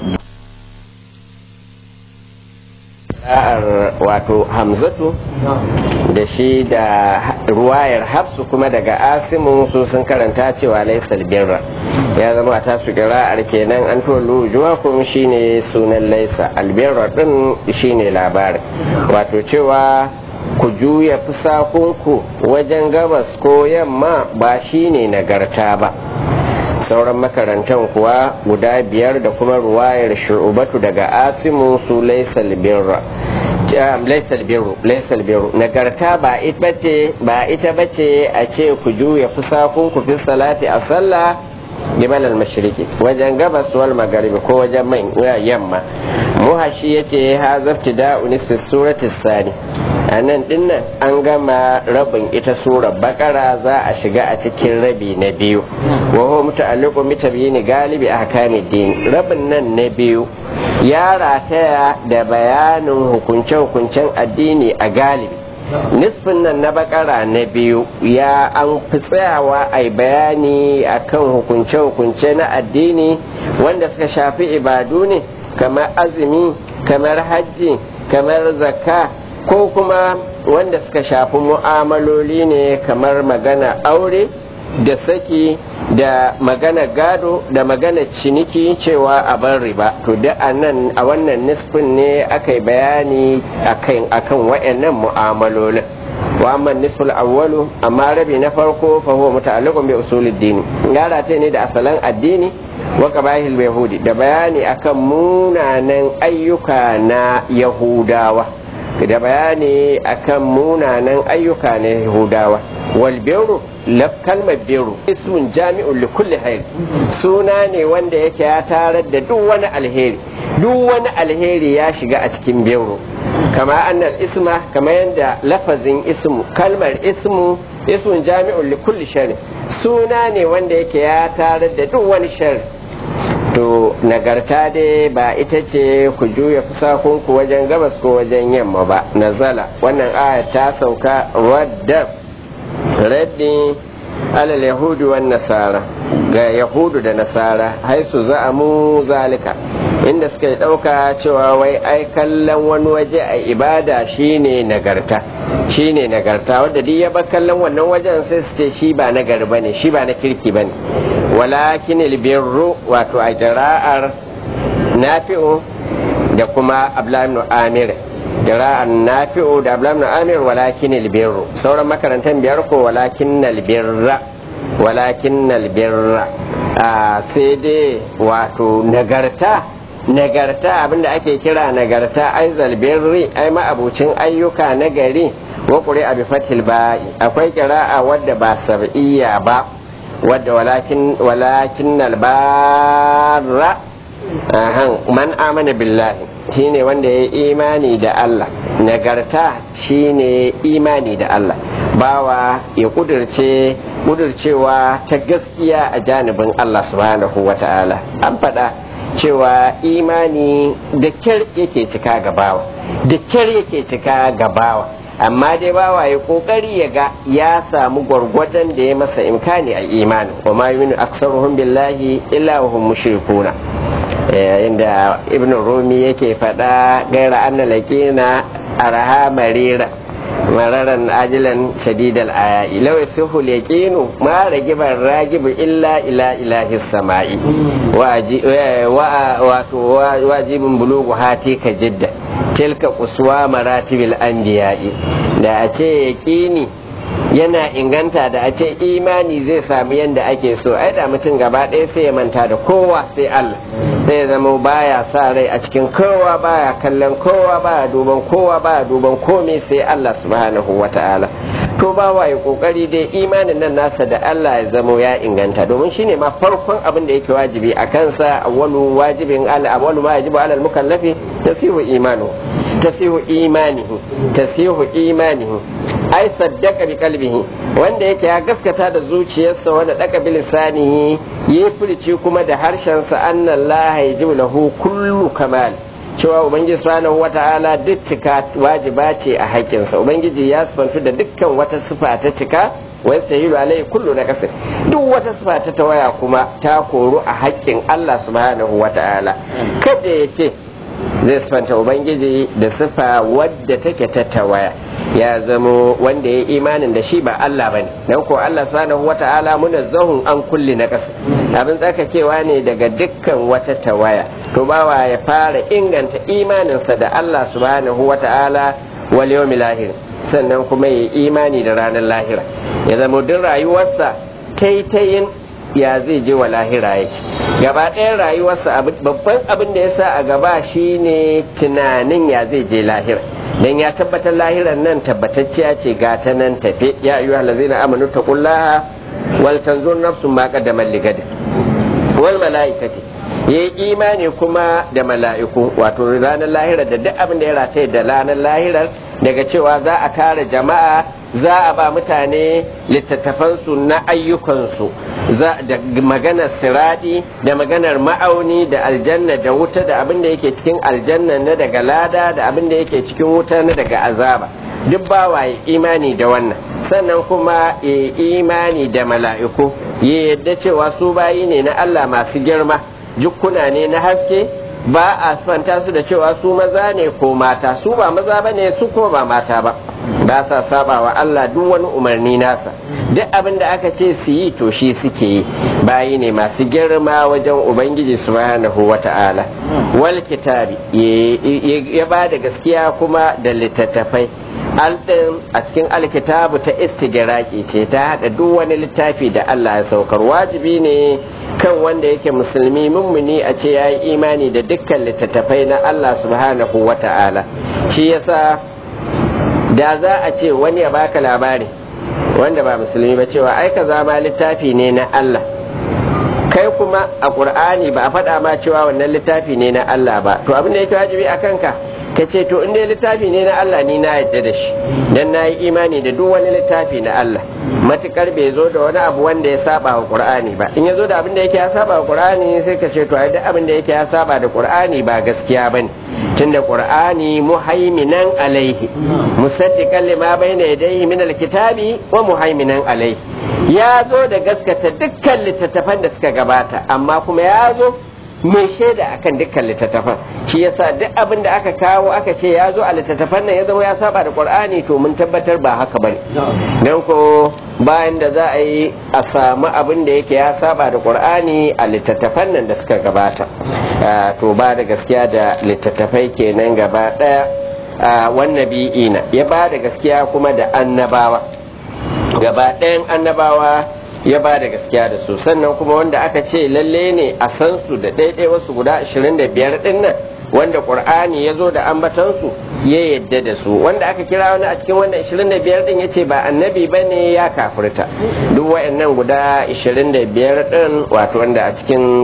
wato hamzatu da shi da ruwayar hafsu kuma daga asimun su sun karanta cewa laisal birra ya zama a tasu kira'ar kenan an tolu juwakum shine sunan laisa albirra din shine labarin wato cewa ku juya fusakunku wajen gabas ko yamma ba shine nagarta ba sauran makarantan kuwa guda biyar da kuma ruwayar shu'ubatu daga asimu su laisal birra laisal birru laisal birru nagarta ba ita bace ba ita bace a ce ku juya fusakun ku fi salati a sallah gibal al-mashriqi wajen gabas wal magharibi ko wajen mai yamma muhashi yace ha zaftida'u nisfi surati sani a nan dinnan an gama rabin ita surar bakara za a shiga a cikin rabi na biyu wa huwa muta'alliqu bi tabyin galibi ahkamid din rabin nan na biyu ya rataya da bayanin hukunce-hukuncen addini a galibi nisfin nan na bakara na biyu ya an fi tsayawa a bayani akan hukunce-hukunce na addini wanda suka shafi ibadu ne kamar azumi kamar hajji kamar zakka ko kuma wanda suka shafi mu'amaloli ne kamar magana aure da saki da magana gado da magana ciniki cewa a bar riba to da a nan a wannan nisfin ne aka yi bayani akan akan wayannan mu'amalolin wa amma nisful awwalu amma rabi na farko fa huwa muta'alliqun bi usulid din gara ta ne da asalan addini wa qabahil yahudi da bayani akan munanan ayyuka na yahudawa da bayani akan munanan ayyuka na yahudawa wal birru laf kalmar birru ismun jami'un li kulli khair suna ne wanda yake ya tarar da duk wani alheri duk wani alheri ya shiga a cikin birru kama annal isma kama yanda lafazin ismu kalmar ismu ismun jami'un li kulli shari suna ne wanda yake ya tarar da duk wani shari to nagarta dai ba ita ce ku juya fusakunku wajen gabas ko wajen yamma ba nazala wannan aya ta sauka wadda raddi alal yahudu wan nasara ga yahudu da nasara haisu za'amu zalika inda suka ɗauka cewa wai ai kallon wani waje a ibada shine nagarta shine nagarta wanda duk ya bar kallon wannan wajen sai su ce shi ba nagari bane shi ba na kirki bane walakin albirru wato a jira'ar nafi'u da kuma ablamin amir jira'ar nafi'u da ablamin amir walakin albirru sauran makarantar biyar ko walakin albirra walakin albirra sai dai wato nagarta nagarta abinda ake kira nagarta ai zalbirri ai ma'abucin ayyuka na gari wa ƙuri abi fatil ba'i akwai kira'a wadda ba sab'iyya ba wadda walakin walakin albarra man amana billahi shine wanda ya imani da Allah nagarta shine imani da Allah bawa ya kudirce kudircewa ta gaskiya a janibin Allah subhanahu wa ta'ala an faɗa cewa imani da kyar yake cika gabawa da kyar yake cika gabawa amma dai bawa ya kokari ya ga ya samu gwargwadon da ya masa imkani a imani wa ma yuminu aksaruhum billahi illa wa hum mushrikuna yayin da ibn rumi yake faɗa gaira anna laqina araha marira mararan ajilan shadidal aya'i law yasuhu yaqinu ma ragiban ragibu illa ila ilahi samai wa wajibin bulugu hati ka jidda tilka uswa maratibil anbiya'i da a ce yaqini yana inganta da a ce imani zai sami yadda ake so ai da mutum gaba ɗaya sai ya manta da kowa sai Allah sai zama baya sa rai a cikin kowa baya kallon kowa baya duban kowa baya duban komai sai Allah subhanahu wata'ala to ba wa ya kokari dai imanin nan nasa da Allah ya zamo ya inganta domin shine ma farkon abin da yake wajibi a kansa awwalu wajibin ala awwalu ma yajibu ala al-mukallafi tasihu imanu tasihu imanihi tasihu imanihi ai saddaka bi kalbihi wanda yake ya gaskata da zuciyarsa wanda daka bi lisanihi yi furici kuma da harshensa anna Allah yajibu lahu kullu kamal cewa ubangiji subhanahu wata'ala duk cika wajiba ce a haƙƙinsa ubangiji ya sifantu da dukkan wata sifa ta cika wai sahilu alai kullu na kasir duk wata sifa ta tawaya kuma ta koru a haƙƙin Allah subhanahu wata'ala kada ya ce zai sifanta ubangiji da sifa wadda take ta tawaya ya zamo wanda ya imanin da shi ba Allah bane dan ko Allah subhanahu wata'ala munazzahun an kulli na kasir abin tsarkakewa ne daga dukkan wata tawaya to bawa ya fara inganta imaninsa da Allah subhanahu wa ta'ala wal yawmil lahir sannan kuma ya imani da ranar lahira ya zama duk rayuwarsa taitayin ya zai je wa lahira yake gaba ɗayan rayuwarsa babban abin da ya sa a gaba shine tunanin ya zai je lahira dan ya tabbatar lahiran nan tabbatacciya ce ga ta nan tafe ya ayyuhal ladzina amanu taqullaha wal tanzur nafsun ma qaddamat ligadin wal mala'ikati yayi imani kuma da mala'iku wato ranar lahira da duk abin da ya rataye da ranar lahirar daga cewa za a tara jama'a za a ba mutane littattafansu na ayyukansu da maganar siradi da maganar ma'auni da aljanna da wuta da abin da yake cikin aljanna na daga lada da abin da yake cikin wuta na daga azaba duk bawa ya imani da wannan sannan kuma ya imani da mala'iku ya yadda cewa su bayi ne na Allah masu girma jukkuna ne na haske ba a sifanta su da cewa su maza ne ko mata su ba maza ba ne su ko ba mata ba ba sa saba wa Allah duk wani umarni nasa duk abin da aka ce su yi to shi suke yi bayi ne masu girma wajen ubangiji subhanahu wata'ala wal kitabi ya ba da gaskiya kuma da littattafai aldin a cikin alkitabu ta istigiraki ce ta haɗa duk wani littafi da Allah ya saukar wajibi ne kan wanda yake musulmi mummuni a ce ya yi imani da dukkan littattafai na Allah subhanahu wa ta'ala shi yasa da za a ce wani ya baka labari wanda ba musulmi ba cewa ai ka zama littafi ne na Allah kai kuma a ƙur'ani ba a faɗa ma cewa wannan littafi ne na Allah ba to abin da yake wajibi a kanka ka ce to in dai littafi ne na Allah ni na yadda da shi dan na yi imani da duk wani littafi na Allah matukar bai zo da wani abu wanda ya saba wa Qur'ani ba in ya zo da abin da yake ya saba wa Qur'ani sai ka ce to ai duk abin da yake ya saba da Qur'ani ba gaskiya bane tunda Qur'ani muhaiminan alaihi musaddiqan lima bayna yadayhi min alkitabi wa muhaiminan alaihi ya zo da gaskata dukkan littattafan da suka gabata amma kuma ya zo mai shaida akan dukkan littattafan shi yasa duk abin da aka kawo aka ce ya zo a littattafan nan ya zama ya saba da qur'ani to mun tabbatar ba haka bane don ko bayan da za a yi a samu abin da yake ya saba da qur'ani a littattafan nan da suka gabata to ba da gaskiya da littattafai kenan gaba daya wannan bi'ina ya ba da gaskiya kuma da annabawa gaba ɗayan annabawa ya ba da gaskiya da su sannan kuma wanda aka ce lalle ne a san su da ɗaiɗai wasu guda 25 ɗin nan wanda ƙur'ani ya zo da ambatansu ya yadda da su wanda aka kira wani a cikin wanda 25 ɗin ya ce ba annabi ba ne ya kafirta duk wa'annan guda 25 ɗin wato wanda a cikin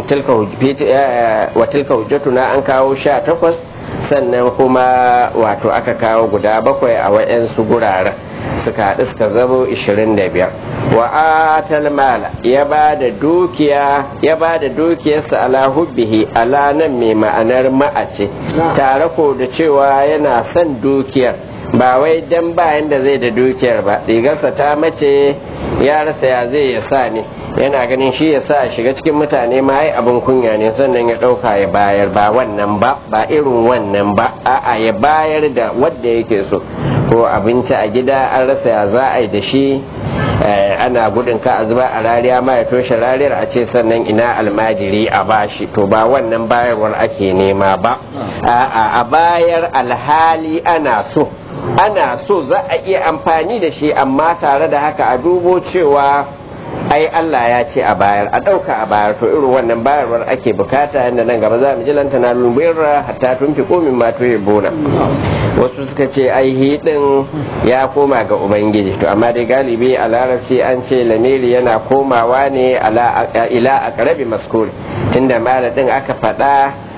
wa tilka hujjatuna an kawo 18 sannan kuma wato aka kawo guda bakwai a wa'yansu guraren suka haɗu suka zamo 25 wa atal mala ya ba da dukiya ya ba da dukiyarsa ala hubbihi ala nan mai ma'anar ma'ace tare ko da cewa yana son dukiyar ba wai dan bayan da zai da dukiyar ba rigarsa ta mace ya rasa ya zai ya sa ne yana ganin shi ya sa shiga cikin mutane ma ai abin kunya ne sannan ya ɗauka ya bayar ba wannan ba ba irin wannan ba a'a ya bayar da wadda yake so ko abinci a gida an rasa ya za a yi da shi ana gudun ka a zuba a rariya ma ya toshe rariyar a ce sannan ina almajiri a bashi to ba wannan bayarwar ake nema ba a'a a bayar alhali ana so ana so za a iya amfani da shi amma tare da haka a dubo cewa ai Allah ya ce a bayar a ɗauka a bayar to irin wannan bayarwar ake bukata yadda nan gaba za mu ji lanta na lumbirra hatta tun fi komin ma to bona wasu suka ce ai hidin ya koma ga ubangiji to amma dai galibi a larabci an ce lamiri yana komawa ne ila a karabi maskuri tunda maladin aka faɗa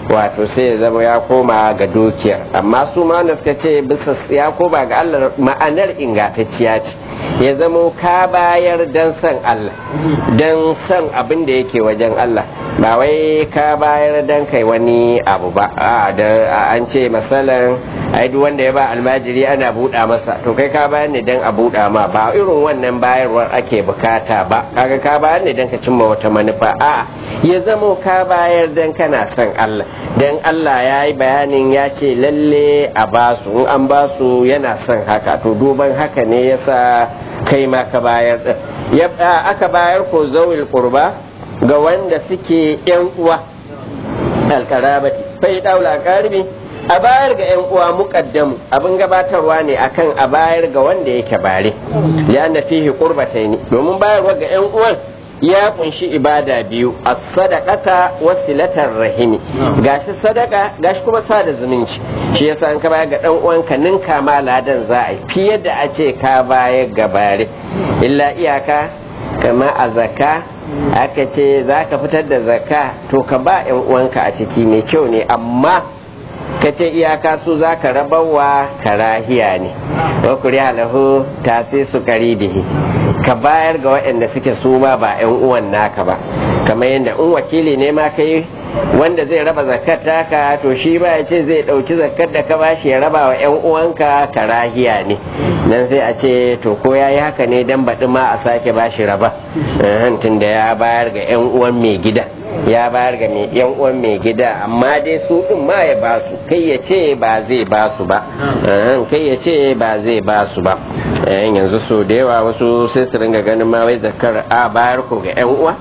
wato sai ya zama ya koma ga dukiyar amma su ma wanda suka ce bisa ya koma ga Allah ma'anar ingantacciya ce ya zama ka bayar dan san Allah dan san abin da yake wajen Allah ba wai ka bayar dan kai wani abu ba a da an ce masalan ai duk wanda ya ba almajiri ana buɗa masa to kai ka bayar ne dan a buɗa ma ba irin wannan bayarwar ake bukata ba kaga ka bayar ne dan ka cimma wata manufa a ya zama ka bayar dan kana son Allah dan Allah ya yi bayanin ya ce lalle a basu in an basu yana son haka to duban haka ne yasa kai ma ka bayar din aka bayar ko zawil qurba ga wanda suke yan uwa alkarabati fai daula karbi a bayar ga yan uwa muqaddamu abin gabatarwa ne akan a bayar ga wanda yake bare ya na fihi qurbataini domin bayarwa ga yan uwan ya kunshi ibada biyu a sadakata wasilatar rahimi gashi sadaka gashi kuma sada zumunci shi yasa an ka bayar ga dan uwanka ninka ma ladan za a yi fiye da a ce ka bayar ga bare illa iyaka kama a zakka aka ce za ka fitar da zakka to ka ba yan uwanka a ciki mai kyau ne amma ka ce iyaka su za ka rabawa karahiya ne wa kuri halahu ta sai su karibihi ka bayar ga waɗanda suke su ma ba 'yan uwan naka ba kamar yadda in wakili ne ma kai wanda zai raba zakat taka to shi ba ya ce zai ɗauki zakat da ka bashi ya raba wa 'yan uwanka karahiya ne nan sai a ce to ko ya yi haka ne dan baɗi ma a sake bashi raba tun da ya bayar ga 'yan uwan mai gida ya bayar ga yan uwan mai gida amma dai su din ma ya ba su kai ya ce ba zai ba su ba kai ya ce ba zai ba su ba yanzu so da yawa wasu sai su ringa ganin ma wai zakar a bayar ko ga yan uwa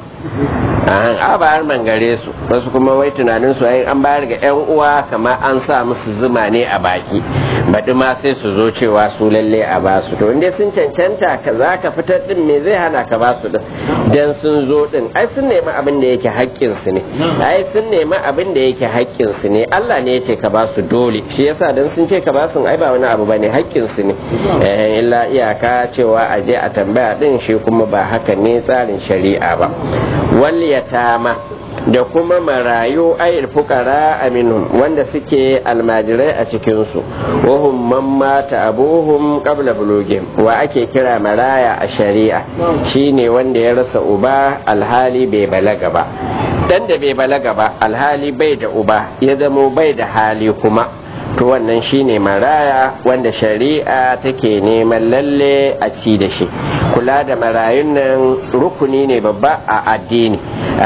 a bayar man gare su wasu kuma wai tunanin su an bayar ga yan uwa kamar an sa musu zuma ne a baki baɗi ma sai su zo cewa su lalle a ba su to inda sun cancanta ka za ka fitar din me zai hana ka ba su din dan sun zo din ai sun nemi abin da yake haƙƙin su ne ai sun nemi abin da yake haƙƙin su ne Allah ne ya ce ka ba su dole shi yasa dan sun ce ka ba su ai ba wani abu bane haƙƙin su ne eh illa iyaka cewa a je a tambaya din shi kuma ba haka ne tsarin shari'a ba wal yatama da kuma marayu ayil fukara aminun wanda suke almajirai a cikinsu wahum man mata abuhum qabla bulugin wa ake kira maraya a shari'a shine wanda ya rasa uba alhali bai balaga ba dan da bai balaga ba alhali bai da uba ya zamo bai da hali kuma to wannan shine maraya wanda shari'a take neman lalle a ci da shi kula da marayun nan rukuni ne babba a addini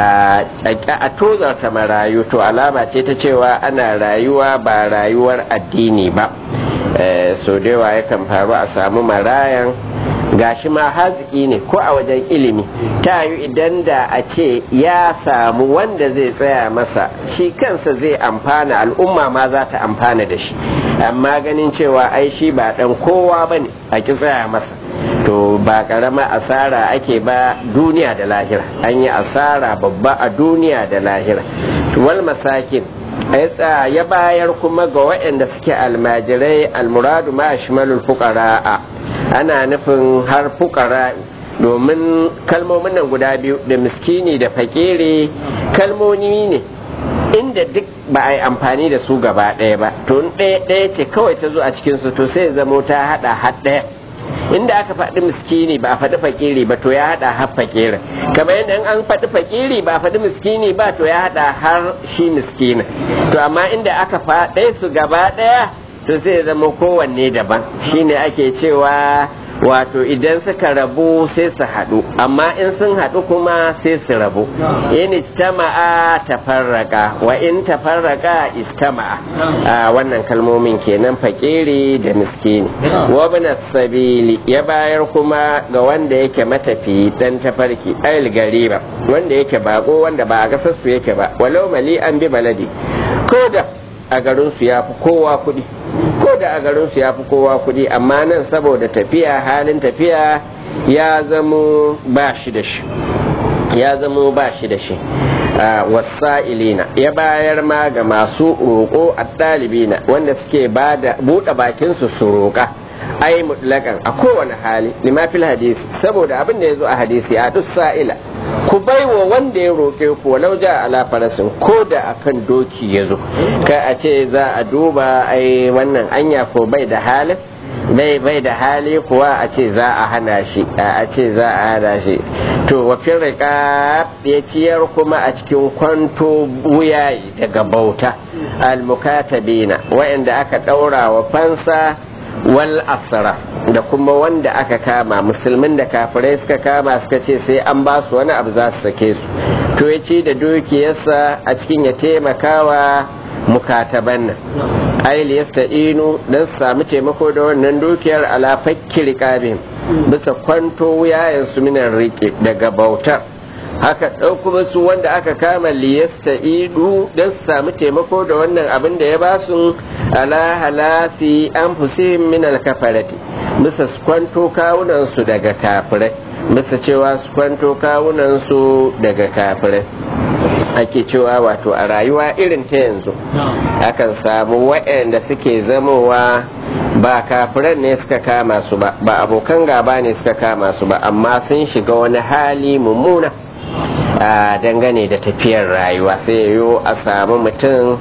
a tozarta marayu to alama ce ta cewa ana rayuwa ba rayuwar addini ba so da yawa yakan faru a samu marayan gashi ma haziki ne ko a wajen ilimi ta yi idan da a ce ya samu wanda zai tsaya masa shi kansa zai amfana al'umma ma za ta amfana da shi amma ganin cewa ai shi ba dan kowa ba ne a ki tsaya masa to ba karama asara ake ba duniya da lahira an yi asara babba a duniya da lahira wal masakin ya bayar kuma ga waɗanda suke almajirai almuradu ma shimalul fuqara'a ana nufin har fukara domin kalmomin nan guda biyu da miskini da fakiri kalmomi ne inda duk ba a yi amfani da su gaba ɗaya ba to ɗaya ɗaya ce kawai ta zo a cikinsu to sai zamo ta haɗa har ɗaya inda aka faɗi miskini ba a faɗi fakiri ba to ya haɗa har fakiri kamar yadda an faɗi fakiri ba a faɗi miskini ba to ya haɗa har shi miskina to amma inda aka faɗe su gaba ɗaya to sai zama kowanne daban shine ake cewa wato idan suka rabu sai su haɗu amma in sun haɗu kuma sai su rabu in istama'a tafarraka wa in tafarraka istama'a wannan kalmomin kenan fakiri da miskini wa sabili ya bayar kuma ga wanda yake matafi dan tafarki ayil gariba wanda yake bako wanda ba a gasar su yake ba walau mali an bi baladi ko da a garin su ya fi kowa kuɗi ko da a garin su ya fi kowa kuɗi amma nan saboda tafiya halin tafiya ya zamo ba shi da shi ya zamo ba shi da shi wasa'ilina ya bayar ma ga masu roƙo a ɗalibina wanda suke buɗe bakinsu su roƙa ai mutlakan a kowane hali lima fil hadisi saboda abin da ya zo a hadisi a duk sa'ila ku baiwa wanda ya roƙe ku walau ja ala farasin ko da akan doki ya zo ka a ce za a duba ai wannan anya ko bai da halin bai bai da hali kuwa a ce za a hana shi a ce za a hana shi to wafin rika ya ciyar kuma a cikin kwanto wuyayi daga bauta almukatabina wa'anda aka ɗaura wa fansa wal asara da kuma wanda aka kama musulmin da kafirai suka kama suka ce sai an ba su wani abu za su sake su to ya ci da dukiyarsa a cikin ya taimakawa mukataban nan aili yasta'inu dan su samu taimako da wannan dukiyar ala fakki riqabin bisa kwanto wuyayen su minan riƙe daga bautar haka ɗauku musu wanda aka kama liyasta idu don su samu taimako da wannan abin da ya ba su ala halasi an fusihim min alkafarati bisa su kwanto kawunan su daga kafirai bisa cewa su kwanto kawunan su daga kafirai ake cewa wato a rayuwa irin ta yanzu akan samu waɗanda suke zamowa ba kafiran ne suka kama su ba ba abokan gaba ne suka kama su ba amma sun shiga wani hali mummuna a dangane da tafiyar rayuwa sai yiwu a samu mutum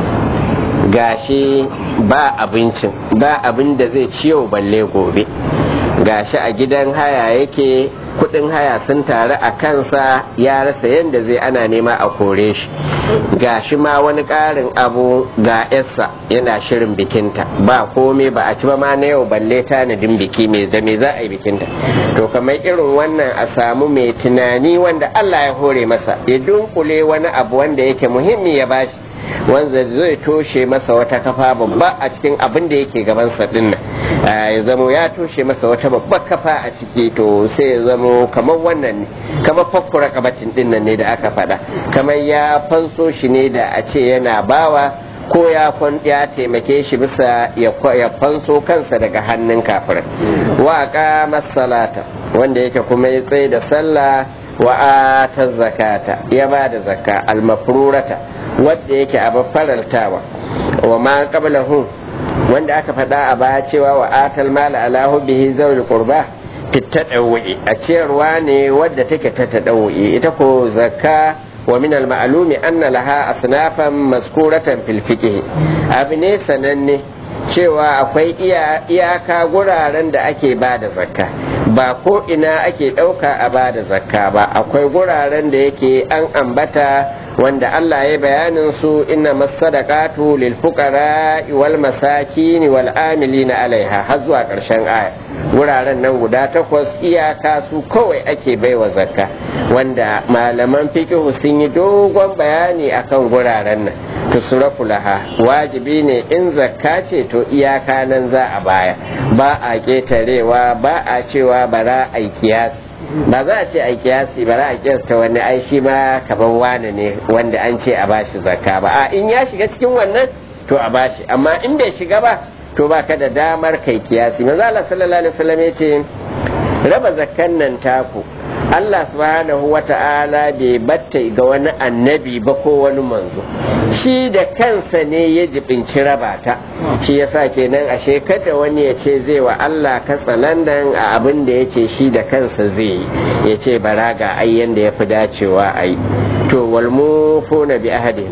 gashi ba abincin ba abin da zai ciyo balle gobe gashi a gidan haya yake kudin haya sun taru a kansa ya rasa yadda zai ana nema a kore shi gashi ma wani ƙarin abu ga yarsa yana shirin bikinta ba komai ba a ci ba ma na yau balle tanadin biki mai da me za a yi bikinta to kamar irin wannan a samu mai tunani wanda Allah ya hore masa ya dunkule wani abu wanda yake muhimmi ya bashi wanda zai toshe masa wata kafa babba a cikin abin da yake gabansa din nan ya zamo ya toshe masa wata babbar kafa a ciki to sai ya zamo kamar wannan ne kamar fakkura kabatin din nan ne da aka faɗa kamar ya fanso shi ne da a ce yana bawa ko ya ya taimake shi bisa ya fanso kansa daga hannun kafirai wa aqama salata wanda yake kuma ya tsaye da sallah wa ata zakata ya ba da zakka almafrurata wadda yake abin faraltawa wa ma qablahu wanda aka faɗa a baya cewa wa atal mala ala hubbihi zawil qurba fitadawwi a ciyarwa ne wadda take ta tadawwi ita ko zakka wa min al ma'lumi anna laha asnafan maskuratan fil fiqh abu ne sananne cewa akwai iyaka guraren da ake ba da zakka ba ko ina ake ɗauka a ba da zakka ba akwai guraren da yake an ambata wanda Allah ya bayanin su inna masadaqatu lil fuqara wal masakin wal amilina alaiha har zuwa ƙarshen aya wuraren nan guda takwas iyaka su kawai ake baiwa zakka wanda malaman fiqh sun yi dogon bayani akan guraren nan tusrafu laha wajibi ne in zakka ce to iyaka nan za a baya ba a ketarewa ba a cewa bara a kiyasi ba za a ce a kiyasi bara a kiyasta wani ai shi ma kaman wane ne wanda an ce a bashi zakka ba a in ya shiga cikin wannan to a bashi amma in bai shiga ba to ba ka da damar kai kiyasi manzo Allah sallallahu alaihi wasallam ya ce raba zakkan nan taku Allah subhanahu wa ta'ala bai batta ga wani annabi ba ko wani manzo shi da kansa ne ya jibinci raba ta shi yasa kenan ashe kada wani ya ce zai wa Allah katsalandan a abin da ya ce shi da kansa zai yi ya ce bara ga ayyan da ya fi dacewa a yi to walmufuna bi ahadin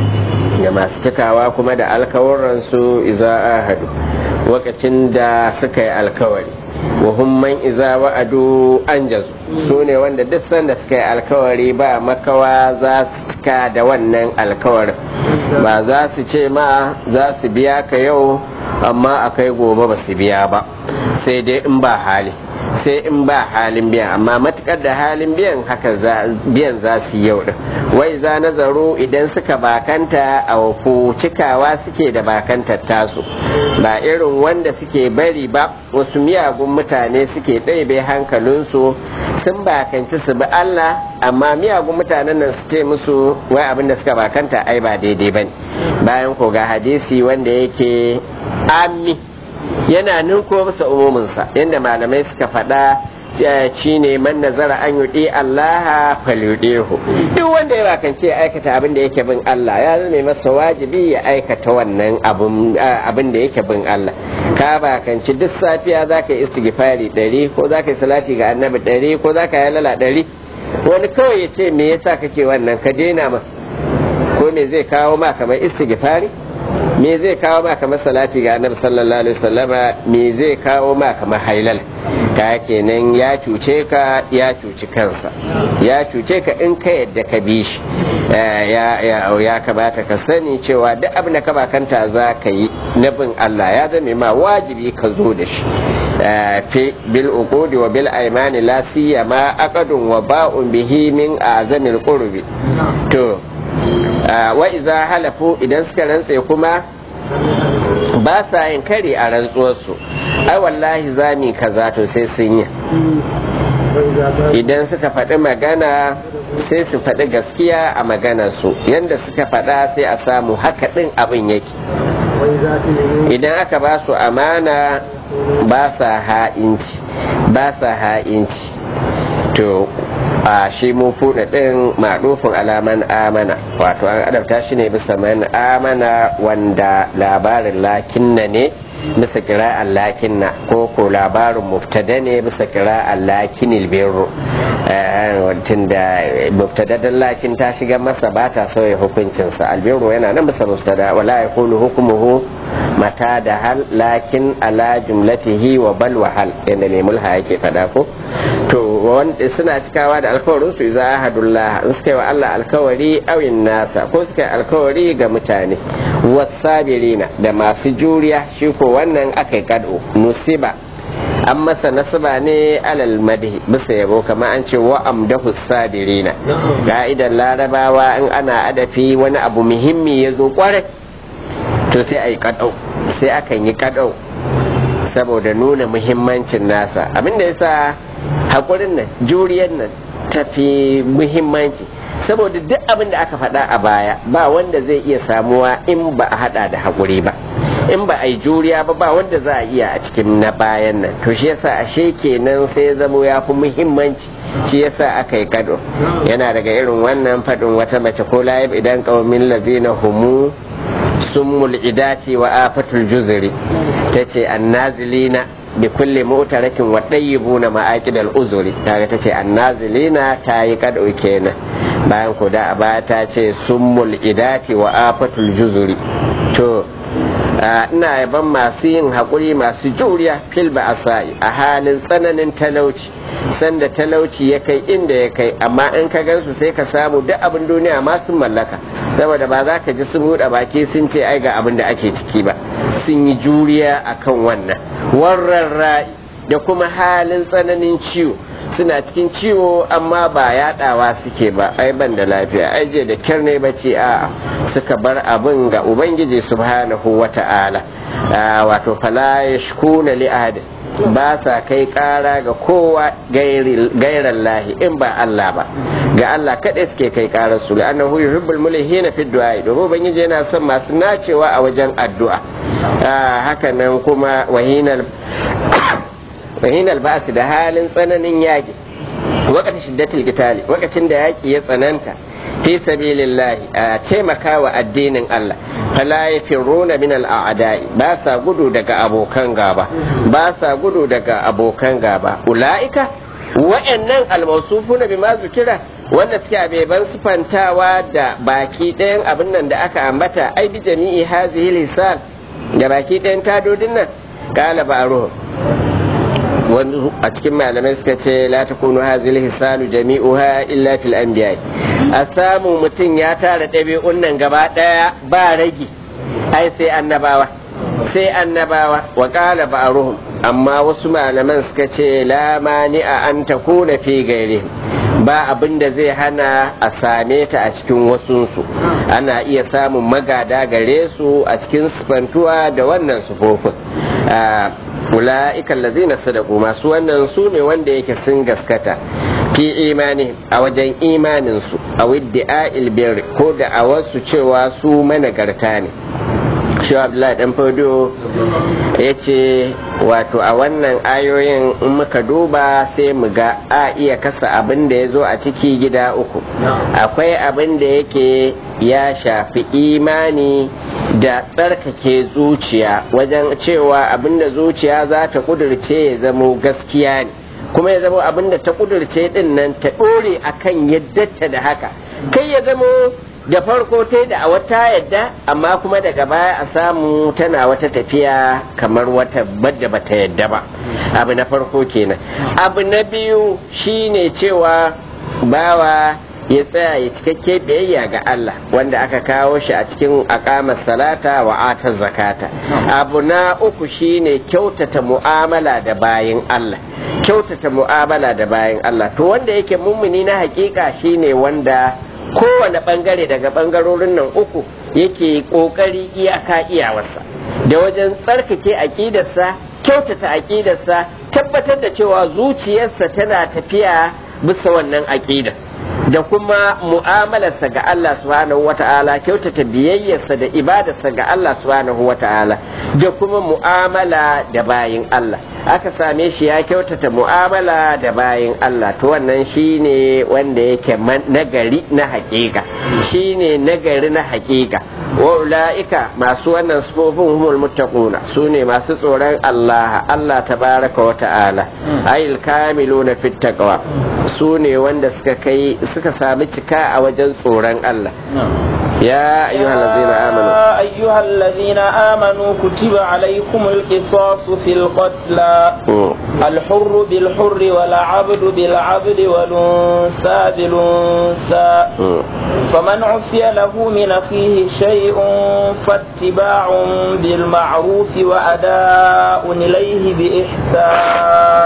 da masu cikawa kuma da alkawuransu iza ahadu lokacin da suka yi alkawari wa humman iza wa'adu an jazu su ne wanda duk sanda suka yi alkawari ba makawa za su cika da wannan alkawarin ba za su ce ma za su biya ka yau amma akai gobe ba su biya ba sai dai in ba hali sai in ba halin biyan amma matukar da halin biyan haka biyan za su yi yau din wai za nazaru idan suka bakanta a wafu cikawa suke da bakantar tasu ba irin wanda suke bari ba wasu miyagun mutane suke ɗaibe hankalinsu sun bakanci su bi Allah amma miyagun mutanen nan su ce musu wai abin da suka bakanta ai ba daidai ba bayan ko ga hadisi wanda yake ami yana ninko masa umuminsa yadda malamai suka faɗa shi ne man nazara an yuɗi Allah falyuɗehu duk wanda ya bakance aikata abin da yake bin Allah ya zama masa wajibi ya aikata wannan abin da yake bin Allah ka bakanci duk safiya za ka yi istighfari ɗari ko za ka yi salati ga annabi ɗari ko za ka yi lala ɗari wani kawai ya ce me yasa kake wannan ka daina ma ko me zai kawo ma kamar istighfari me zai kawo ma kamar salati ga annabi sallallahu alaihi wasallama me zai kawo ma kamar hailal ka kenan ya cuce ka ya cuci kansa ya cuce ka in ka yadda ka bi shi ya kamata ka sani cewa duk abin da ka bakanta za ka yi na bin Allah ya zame ma wajibi ka zo da shi fi bil uqudi wa bil aymani la siyama aqadun wa ba'un bihi min azamil qurbi to wa iza halafu idan suka rantse kuma ba sa yin kare a rantsuwarsu ai wallahi zami kaza to sai sun yi idan suka faɗi magana sai su faɗi gaskiya a maganarsu yadda suka faɗa sai a samu haka ɗin abin yake idan aka ba su amana ba sa ha'inci ba sa ha'inci to a shi mun fuda ɗin maɗufin alaman amana wato an adabta shi ne bisa man amana wanda labarin lakinna ne bisa kira'an lakinna ko ko labarin muftada ne bisa kira'an lakinil birru tun da muftadadan lakin ta shiga masa ba ta sauya hukuncinsa albirru yana nan bisa muftada wala ya kulu hukumuhu mata da hal lakin ala jumlatihi wa bal wa hal yadda ne mulha yake fada ko to wanda suna cikawa da alkawarin su za ahadullah in suka yi wa Allah alkawari awin nasa ko suka yi alkawari ga mutane wasabirina da masu juriya shi ko wannan aka yi kado nusiba an masa nasaba ne alal madhi bisa yabo kamar an ce wa amdahu sabirina ka'idan larabawa in ana adafi wani abu muhimmi ya zo kwarai to sai a yi kadau sai akan yi kadau saboda nuna muhimmancin nasa abinda yasa haƙurin nan juriyar nan tafi muhimmanci saboda duk abin da aka faɗa a baya ba wanda zai iya samuwa in ba a haɗa da haƙuri ba in ba a yi juriya ba ba wanda za a iya a cikin na bayan nan to shi yasa ashe kenan sai zamo ya fi muhimmanci shi yasa aka yi kado yana daga irin wannan faɗin wata mace ko layib idan ƙaumin lazina humu summul idati wa afatul juzuri tace annazilina bi kulli mu'tarakin wa dayyibuna ma'aqid al-uzuri kaga tace annazilina tayi kado kenan bayan ko da ba ta ce summul idati wa afatul juzuri to ina yaban masu yin haƙuri masu juriya fil ba'asai a halin tsananin talauci sanda talauci ya kai inda ya kai amma in ka gansu sai ka samu duk abin duniya ma sun mallaka saboda ba za ka ji sun buɗe baki sun ce ai ga abin da ake ciki ba sun yi juriya akan wannan warran ra'i da kuma halin tsananin ciwo suna cikin ciwo amma ba yaɗawa suke ba ai ban da lafiya ai je da kyar ne bace a suka bar abin ga ubangiji subhanahu wata'ala wato fala yashkuna li ahad ba sa kai kara ga kowa gairan lahi in ba Allah ba ga Allah kaɗai suke kai karar su la'annahu yuhibbul mulhina fi du'a domin ubangiji yana son masu nacewa a wajen addu'a haka nan kuma wahinal wahinal ba'su da halin tsananin yaƙi wakati shiddatul qitali wakacin da yaƙi ya tsananta fi sabilillahi a taimakawa addinin Allah fala yafiruna min al'adai ba sa gudu daga abokan gaba ba sa gudu daga abokan gaba ulaika wa'annan almausufuna bima zukira wanda suke abeban sufantawa da baki ɗayan abin nan da aka ambata ai bi jami'i hazihi lisan da baki ɗayan tadodin nan kala ba'ruhum wani a cikin malamai suka ce la takunu hazil hisanu jami'uha illa fil anbiya a samu mutum ya tara ɗabi'un nan gaba ɗaya ba ragi ai sai annabawa sai annabawa wa qala ba'ruhum amma wasu malaman suka ce la mani'a an takuna fi gairi ba abin da zai hana a same ta a cikin wasunsu ana iya samun magada gare su a cikin sifantuwa da wannan sufofin ula'ikan lazina sadaku masu wannan su ne wanda yake sun gaskata fi imani a wajen imaninsu a widdi'a ilbir ko da a wasu cewa su managarta ne shi abdullahi dan fodo ya ce wato a wannan ayoyin in muka duba sai mu ga a iya kasa abin da ya zo a ciki gida uku akwai abin da yake ya shafi imani da tsarkake zuciya wajen cewa abin da zuciya za ta kudurce ya zamo gaskiya ne kuma ya zamo abin da ta kudurce din nan ta ɗore akan yadda da haka kai ya zamo da farko ta da a wata yadda amma kuma daga baya a samu tana wata tafiya kamar wata badda bata yadda ba abu na farko kenan abu na biyu shine cewa bawa ya tsaya ya cikakke biyayya ga Allah wanda aka kawo shi a cikin akamar salata wa atar zakata abu na uku shine kyautata mu'amala da bayin Allah kyautata mu'amala da bayin Allah to wanda yake mummuni na hakika shine wanda kowane bangare daga bangarorin nan uku yake kokari iyaka iyawarsa da wajen tsarkake aƙidarsa kyautata aƙidarsa tabbatar da cewa zuciyarsa tana tafiya bisa wannan aƙidar da kuma mu'amalarsa ga Allah subhanahu wata'ala kyautata biyayyarsa da ibadarsa ga Allah subhanahu wata'ala da kuma mu'amala da bayin Allah aka same shi ya kyautata mu'amala da bayin Allah to wannan shine wanda yake nagari na hakika shine nagari na hakika wa ula'ika masu wannan sufofin humul muttaquna sune masu tsoron Allah Allah tabaraka wa ta'ala ayil kamiluna fit taqwa sune wanda suka kai suka sami cika a wajen tsoron Allah يا أيها الذين آمنوا يا أيها الذين آمنوا كتب عليكم القصاص في القتلى الحر بالحر والعبد بالعبد والأنثى بالأنثى فمن عفي له من أخيه شيء فاتباع بالمعروف وأداء إليه بإحسان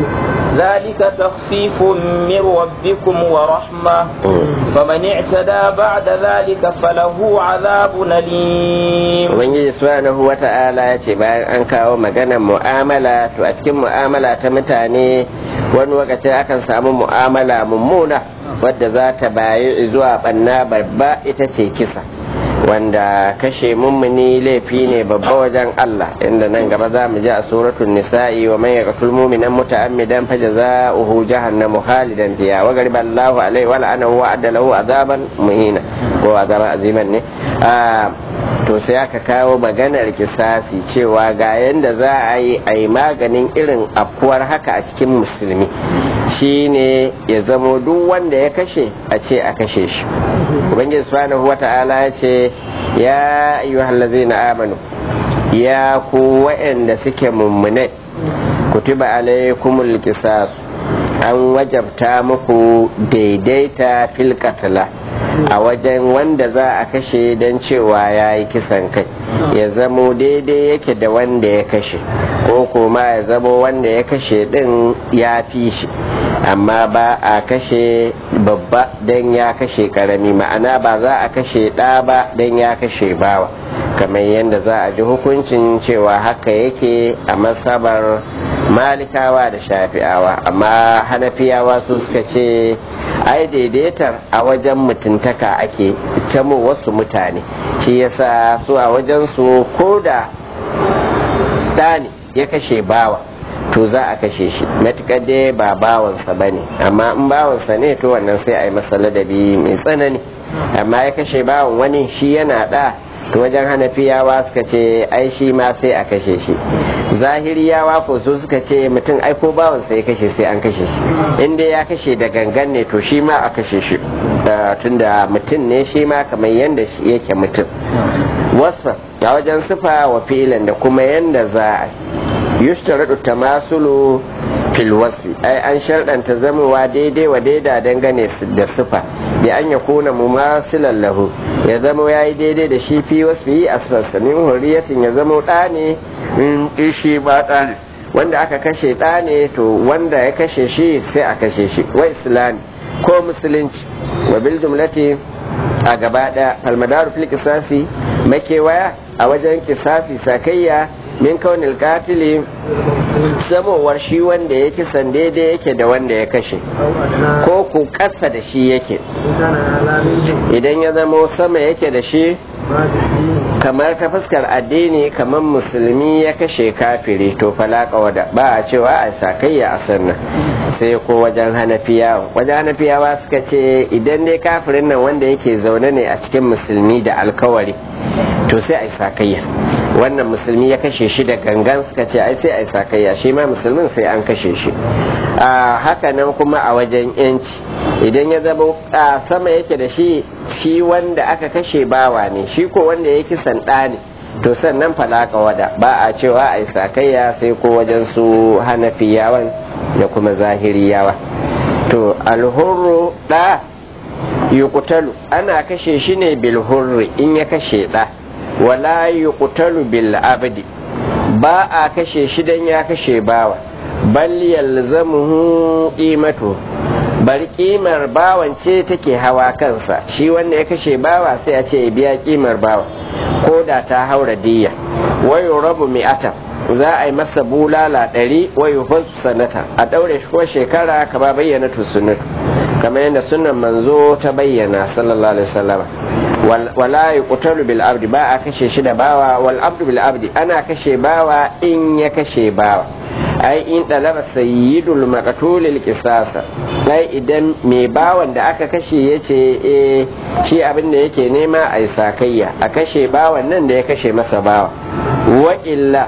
ذلك تخفيف من ربكم ورحمة فمن اعتدى بعد ذلك فله عذاب أليم Ubangiji subhanahu wa ta'ala ya ce bayan an kawo maganar mu'amala to a cikin mu'amala ta mutane wani lokaci akan samu mu'amala mummuna wadda za ta bayi zuwa banna babba ita ce kisa wanda kashe mummuni laifi ne babba wajen Allah inda nan gaba za mu ji a suratul nisa'i wa man yaqtul mu'minan muta'ammidan fajaza'uhu jahannamu khalidan fiha wa ghadiba Allahu alaihi wa la'anahu wa adda lahu azaban muhina ko azaban aziman ne to sai aka kawo maganar kisasi cewa ga yanda za a yi a yi maganin irin afkuwar haka a cikin musulmi shine ya zamo duk wanda ya kashe a ce a kashe shi ubangiji subhanahu wata'ala ya ce ya ayyuhallazina amanu ya ku waɗanda suke mummune kutiba alaikumul qisas an wajabta muku daidaita fil qatla a wajen wanda za a kashe don cewa ya yi kisan kai ya zamo daidai yake da wanda ya kashe ko kuma ya zamo wanda ya kashe din ya fi shi amma ba a kashe babba don ya kashe karami ma'ana ba za a kashe ɗa ba don ya kashe bawa kamar yadda za a ji hukuncin cewa haka yake a masabar malikawa da shafi'awa amma hanafiyawa su suka ce ai daidaitar a wajen mutuntaka ake camo wasu mutane shi yasa su a wajen su ko da ɗani ya kashe bawa to za a kashe shi matuƙar dai ba bawansa ba ne amma in bawansa ne to wannan sai a yi masa ladabi mai tsanani amma ya kashe bawan wani shi yana ɗa to wajen hanafiyawa suka ce ai shi ma sai a kashe shi zahiriyawa ko su suka ce mutum ai ko bawansa ya kashe sai an kashe shi in dai ya kashe da gangan ne to shi ma a kashe shi tunda mutum ne shi ma kamar yadda yake mutum wasa a wajen sufa wa filan da kuma yadda za a yustaradu tamasulu fil wasfi ai an sharɗanta zamowa daidai wa daida dangane da sufa da an ya kuna mumasilan lahu ya zamo ya yi daidai da shi fi wasfi a sassanin hurriyatin ya zamo ɗa ne in shi ba ɗa ne wanda aka kashe ɗa ne to wanda ya kashe shi sai a kashe shi wa islami ko musulunci wa bil jumlati a gaba ɗaya almadaru fil kisafi makewaya a wajen kisafi sakayya min kaunil katili samowar shi wanda ya kisan daidai yake da wanda ya kashe ko ku ƙasa da shi yake idan ya zama sama yake da shi kamar ta fuskar addini kamar musulmi ya kashe kafiri to falaka wada ba a cewa a sakayya a sannan sai ko wajen hanafiyawa wajen hanafiyawa suka ce idan dai kafirin nan wanda yake zaune ne a cikin musulmi da alkawari to sai a sakayya wannan musulmi ya kashe shi da gangan suka ce ai sai a sakayya shi ma musulmin sai an kashe shi a haka nan kuma a wajen yanci idan ya zama a sama yake da shi shi wanda aka kashe bawa ne shi ko wanda ya kisan ɗa ne to sannan falaka wada ba a cewa a sakayya sai ko wajen su hanafiyawan da kuma zahiriyawa to alhurru ɗa yuqtalu ana kashe shi ne bil hurri in ya kashe ɗa wala yuqtalu bil abdi ba a kashe shi dan ya kashe bawa bal yalzamuhu qimatu bari kimar bawan ce take hawa kansa shi wanda ya kashe bawa sai a ce ya biya kimar bawa ko da ta haura diya wayo rabu mi'ata za a yi masa bulala ɗari wayo fasu sanata a ɗaure shi ko shekara kama bayyana sunnatu kamar yadda sunan manzo ta bayyana sallallahu alaihi wasallam wala yuqtalu bil abdi ba a kashe shi da bawa wal abdu bil abdi ana kashe bawa in ya kashe bawa ai in talaba sayyidul maqtul al qisasa ai idan mai bawan da aka kashe yace eh shi abin da yake nema ai sakayya a kashe bawan nan da ya kashe masa bawa wa illa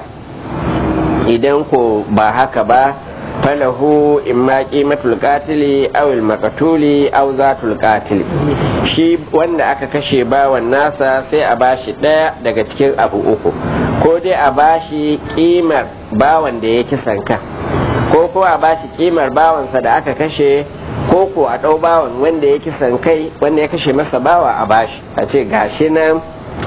idan ko ba haka ba falahu imma qimatul qatili aw al maqtuli aw zatul qatili shi wanda aka kashe bawan nasa sai a bashi daya daga cikin abu uku ko dai a bashi kimar bawan da ya kisan kan ko ko a bashi kimar bawansa da aka kashe ko ko a ɗau bawan wanda ya kisan kai wanda ya kashe masa bawa a bashi a ce gashi nan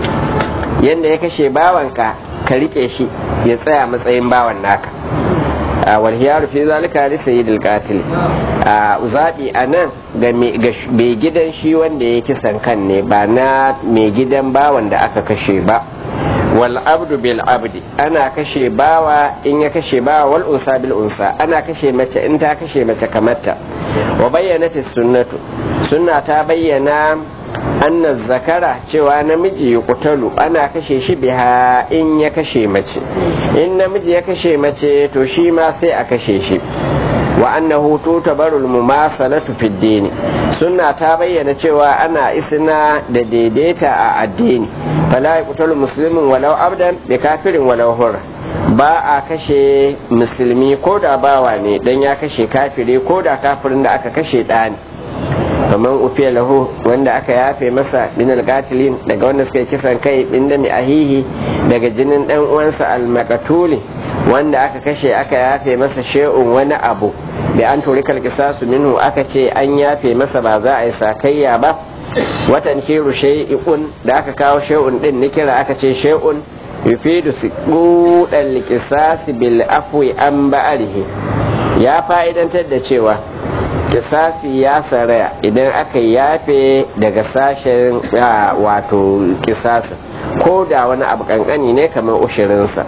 yanda ya kashe bawanka ka rike shi ya tsaya matsayin bawan naka walhiyaru fi zalika li sayyidil qatil zabi anan ga mai gidan shi wanda ya kisan kan ne ba na mai gidan bawan da aka kashe ba wal abdu bil abdi ana kashe bawa in ya kashe bawa wal unsa bil unsa ana kashe mace in ta kashe mace kamarta wa bayyanat sunnatu sunna ta bayyana anna zakara cewa namiji ya kutalu ana kashe shi biha in ya kashe mace in namiji ya kashe mace to shi ma sai a kashe shi wa annahu tutabarul mumasalatu fid dini sunna ta bayyana cewa ana isna da daidaita a addini fala yaqtulu muslimin walau abdan bi kafirin walau hur ba a kashe musulmi ko da bawa ne dan ya kashe kafiri ko da kafirin da aka kashe ɗa ne kamar ufiya lahu wanda aka yafe masa min alqatilin daga wanda suka kisan kai bin da mi ahihi daga jinin dan uwansa almaqatuli wanda aka kashe aka yafe masa shay'un wani abu da an tori kalkisasu minhu aka ce an yafe masa ba za a yi sakayya ba watan kiru shay'un da aka kawo shay'un din nikira aka ce shay'un yufidu siqudal qisas bil afwi an ba'alihi ya fa'idantar da cewa kisasi ya saraya idan aka yafe daga sashen wato kisasi ko da wani abu kankani ne kamar ushirinsa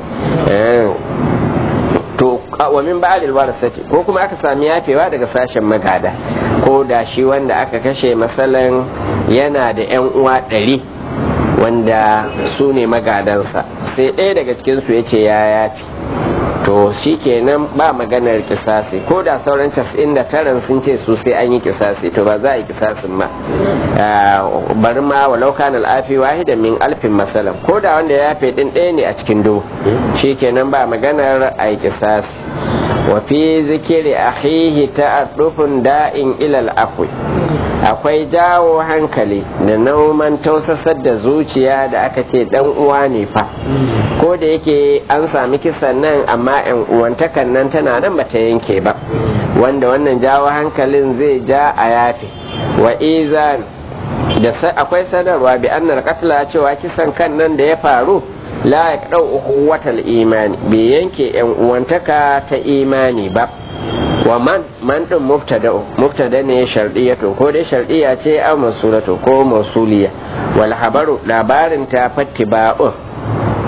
to wa min ba'dil warasati ko kuma aka sami yafewa daga sashen magada ko da shi wanda aka kashe masalan yana da yan uwa ɗari wanda su ne magadansa sai ɗaya daga cikinsu ya ce ya yafi to shi kenan ba maganar kisasi ko da sauran casa'in da taran sun ce su sai an yi kisasi to ba za a yi kisasin ma bari ma walau kan al'afi wahida min alfin masalan ko da wanda ya yafe din ɗaya ne a cikin dubu shi kenan ba maganar a yi kisasi wa fi zikiri akhihi ta'addufun da'in ilal afwi akwai jawo hankali da nauman tausasar da zuciya da aka ce dan uwa ne fa ko da yake an sami kisan nan amma yan uwantakan nan tana nan bata yanke ba wanda wannan jawo hankalin zai ja a yafe wa izan da akwai sanarwa bi annal qatla cewa kisan kan nan da ya faru la ya dau watal imani bai yanke yan uwantaka ta imani ba wa man man din mubtada mubtada ne shar'iyatu ko dai shar'iyya ce aw masulatu ko mausuliya wal habaru labarin ta fattiba'u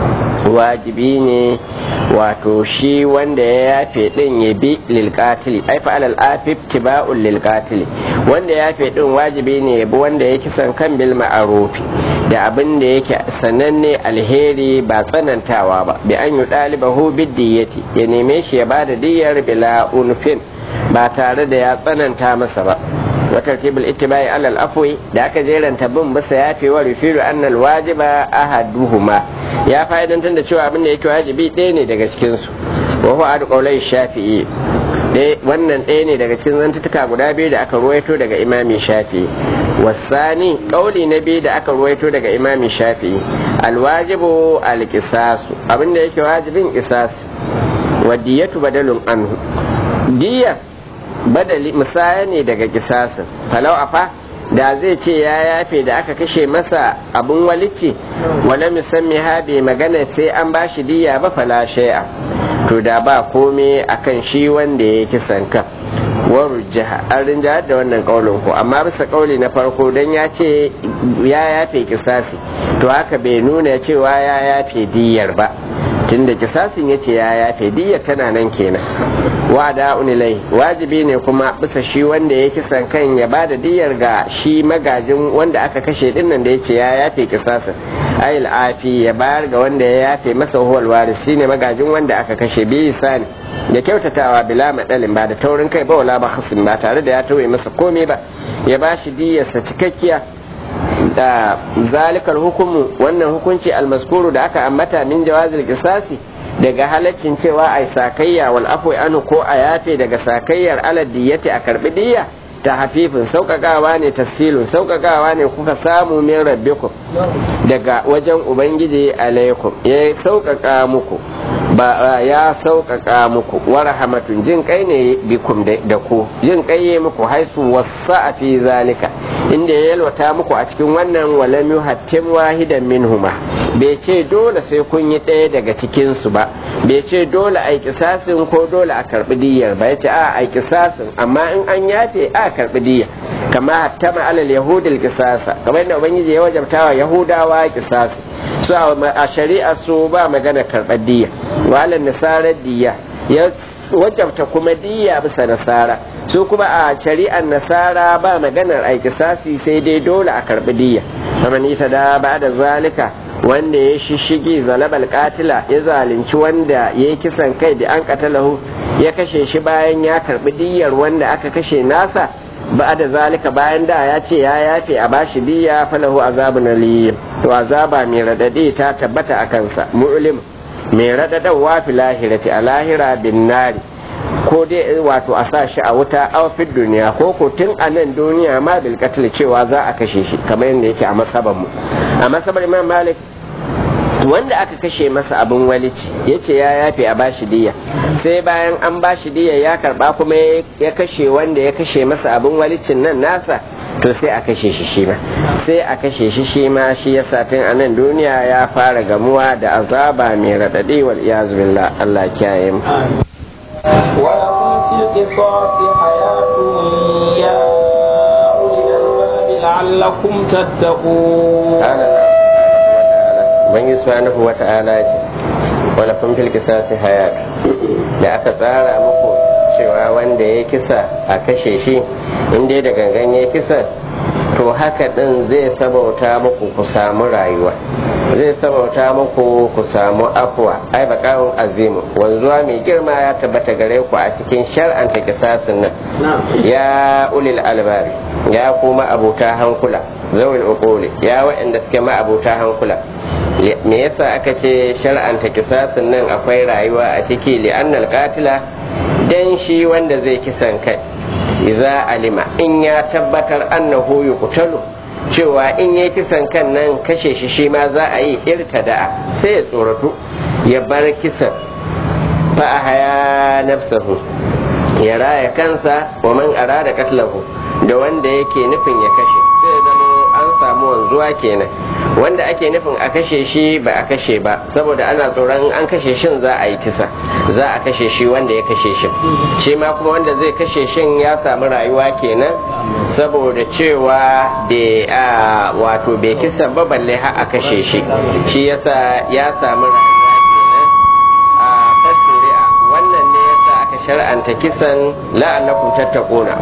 wajibi ne wato shi wanda ya yafe din ya bi lilkatili ai fa alal afif tiba'un lilkatili wanda ya yafe din wajibi ne ya bi wanda ya kisan kan bil ma'arufi da abin da yake sananne alheri ba tsanantawa ba bi an yi ɗalibahu biddiyati ya neme shi ya bada diyyar bila unfin ba tare da ya tsananta masa ba وترتيب الاتباع على الأفو da aka jeranta bin bisa ya fi wa rufiru annal wajiba ahaduhuma ya fa'idantar da cewa abin da yake wajibi ɗaya ne daga cikin su wa huwa adu qawlai shafi'i wannan ɗaya ne daga cikin zantutuka guda biyu da aka ruwaito daga imami shafi'i wasani kauli na biyu da aka ruwaito daga imami shafi'i alwajibu alqisasu abin da yake wajibin qisas wa diyatu badalun anhu diyar badali musaya ne daga kisasin falau afa da zai ce ya yafe da aka kashe masa abun walici wala musammi ha bai magana sai an bashi diya ba fala shay'a to da ba kome akan shi wanda ya kisan kan warujjaha an rinjahar da wannan kaulin ko amma bisa kauli na farko dan ya ce ya yafe kisasi to haka bai nuna cewa ya yafe diyar ba tunda kisasin ya ce ya yafe diyar tana nan kenan wa da unilai wajibi ne kuma bisa shi wanda ya kisan kan ya ba da diyar ga shi magajin wanda aka kashe dinnan da ya ce ya yafe kisasin ayil afi ya bayar ga wanda ya yafe masa huwal waris shine magajin wanda aka kashe bi sani da kyautatawa bila madalin ba da taurin kai ba wala ba hasin ba tare da ya tauye masa komai ba ya ba shi diyarsa cikakkiya da zalikar hukumu wannan hukunci almaskuru da aka ambata min jawazil qisasi daga halaccin cewa ai sakayya wal afwi anu ko a yafe daga sakayyar alad diyati a karbi diyya ta hafifin sauƙaƙawa ne tafsilun sauƙaƙawa ne kuka samu min rabbikum daga wajen ubangiji alaikum ya sauƙaƙa muku ba ya sauƙaƙa muku wa rahmatun jin kai ne bikum da ku jin kai ya muku haisu wasa a fi zalika inda ya yalwata muku a cikin wannan walam yuhattim wahidan minhuma bai ce dole sai kun yi ɗaya daga cikin su ba bai ce dole a kisasin ko dole a karɓi diyyar ba ya ce a a kisasin amma in an yafe a karɓi diyya kama hattama alal yahudil kisasa kamar yadda ubangiji ya wajabta wa yahudawa kisasi su a shari'a su ba magana karɓar diyya walan nasarar diyya ya wajabta kuma diyya bisa nasara su kuma a shari'ar nasara ba maganar a kisasi sai dai dole a karɓi diyya kamar ita da ba da zalika wanda ya shishigi zalabal katila ya zalunci wanda ya yi kisan kai da an katalahu ya kashe shi bayan ya karɓi diyyar wanda aka kashe nasa ba da zalika bayan da ya ce ya yafe a bashi diya falahu azabun aliyim to azaba mai radadi ta tabbata a kansa mu'lim mai radadawa fi lahirati a lahira bin nari ko dai wato a sa shi a wuta a fi duniya ko ko tun a nan duniya ma bil cewa za a kashe shi kamar yadda yake a masaban mu a masabar imam malik wanda aka kashe masa abin walici ya ce ya yafe a bashi diya sai bayan an bashi diya ya karba kuma ya kashe wanda ya kashe masa abin walicin nan nasa to sai a kashe shi shi ma sai a kashe shi shi ma shi ya satin a nan duniya ya fara gamuwa da azaba mai raɗaɗi wal iyazu billah Allah kiyaye mu ولكم في القصاص حياة يا أولي الألباب لعلكم تتقون Ubangiji subhanahu wa ta'ala ce wala kun fil kisasi hayat da aka tsara muku cewa wanda ya kisa a kashe shi inda da gangan ya kisa to haka din zai sabauta muku ku samu rayuwa zai sabauta muku ku samu afuwa ai bakawun azimu wanzuwa mai girma ya tabbata gare ku a cikin shar'anta kisasin nan ya ulil albari ya kuma abuta hankula zawil uquli ya waɗanda suke ma abuta hankula me yasa aka ce shar'anta kisasin nan akwai rayuwa a ciki li'annal qatila dan shi wanda zai kisan kai idza alima in ya tabbatar annahu yuqtalu cewa in yayi kisan kan nan kashe shi shi ma za a yi irtada'a sai ya tsoratu ya bar kisan fa ahaya nafsahu ya raya kansa wa man arada katlahu da wanda yake nufin ya kashe sai zama an samu wanzuwa kenan wanda ake nufin a kashe shi ba a kashe ba saboda ana tsoron an kashe shin za a yi kisa za a kashe shi wanda ya kashe shi shi ma kuma wanda zai kashe shin ya samu rayuwa kenan saboda cewa da wato bai kisa ba balle har a kashe shi shi yasa ya samu rayuwa shar'anta kisan la'allakum tattaquna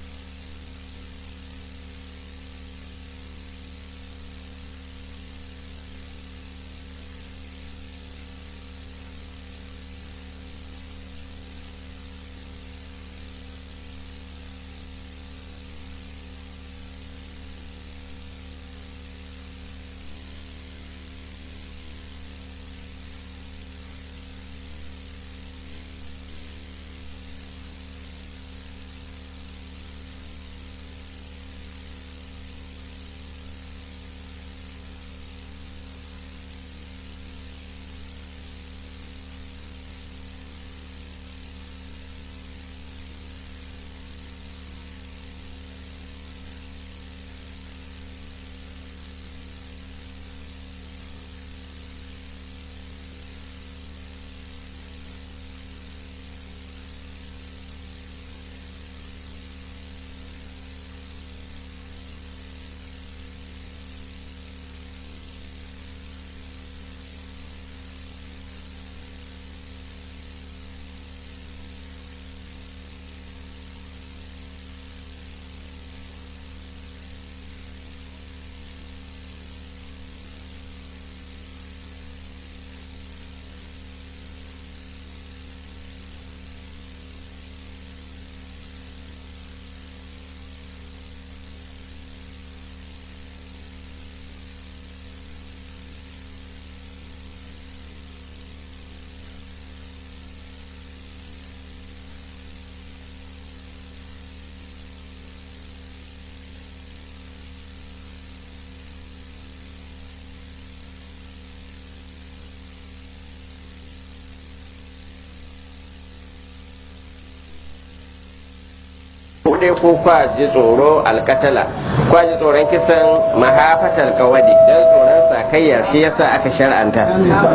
dai ko kwa ji tsoro alkatala kwa ji tsoron kisan mahafatar kawadi don tsoron sakayyar shi yasa aka shar'anta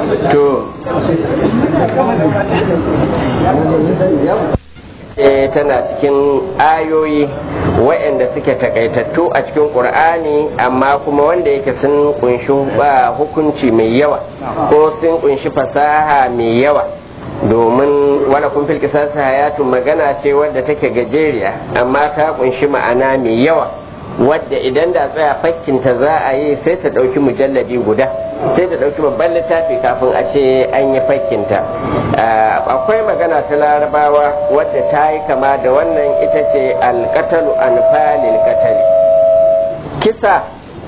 to e tana cikin ayoyi waɗanda suke takaitattu a cikin ƙur'ani amma kuma wanda yake sun kunshi ba hukunci mai yawa ko sun kunshi fasaha mai yawa domin wala kun fil kisas hayatun magana ce wadda take gajeriya amma ta kunshi ma'ana mai yawa wadda idan da tsaya fakkinta za a yi sai ta ɗauki mujalladi guda sai ta ɗauki babban littafi kafin a ce an yi fakkinta akwai magana ta larabawa wadda ta yi kama da wannan ita ce alkatalu anfalil katali kisa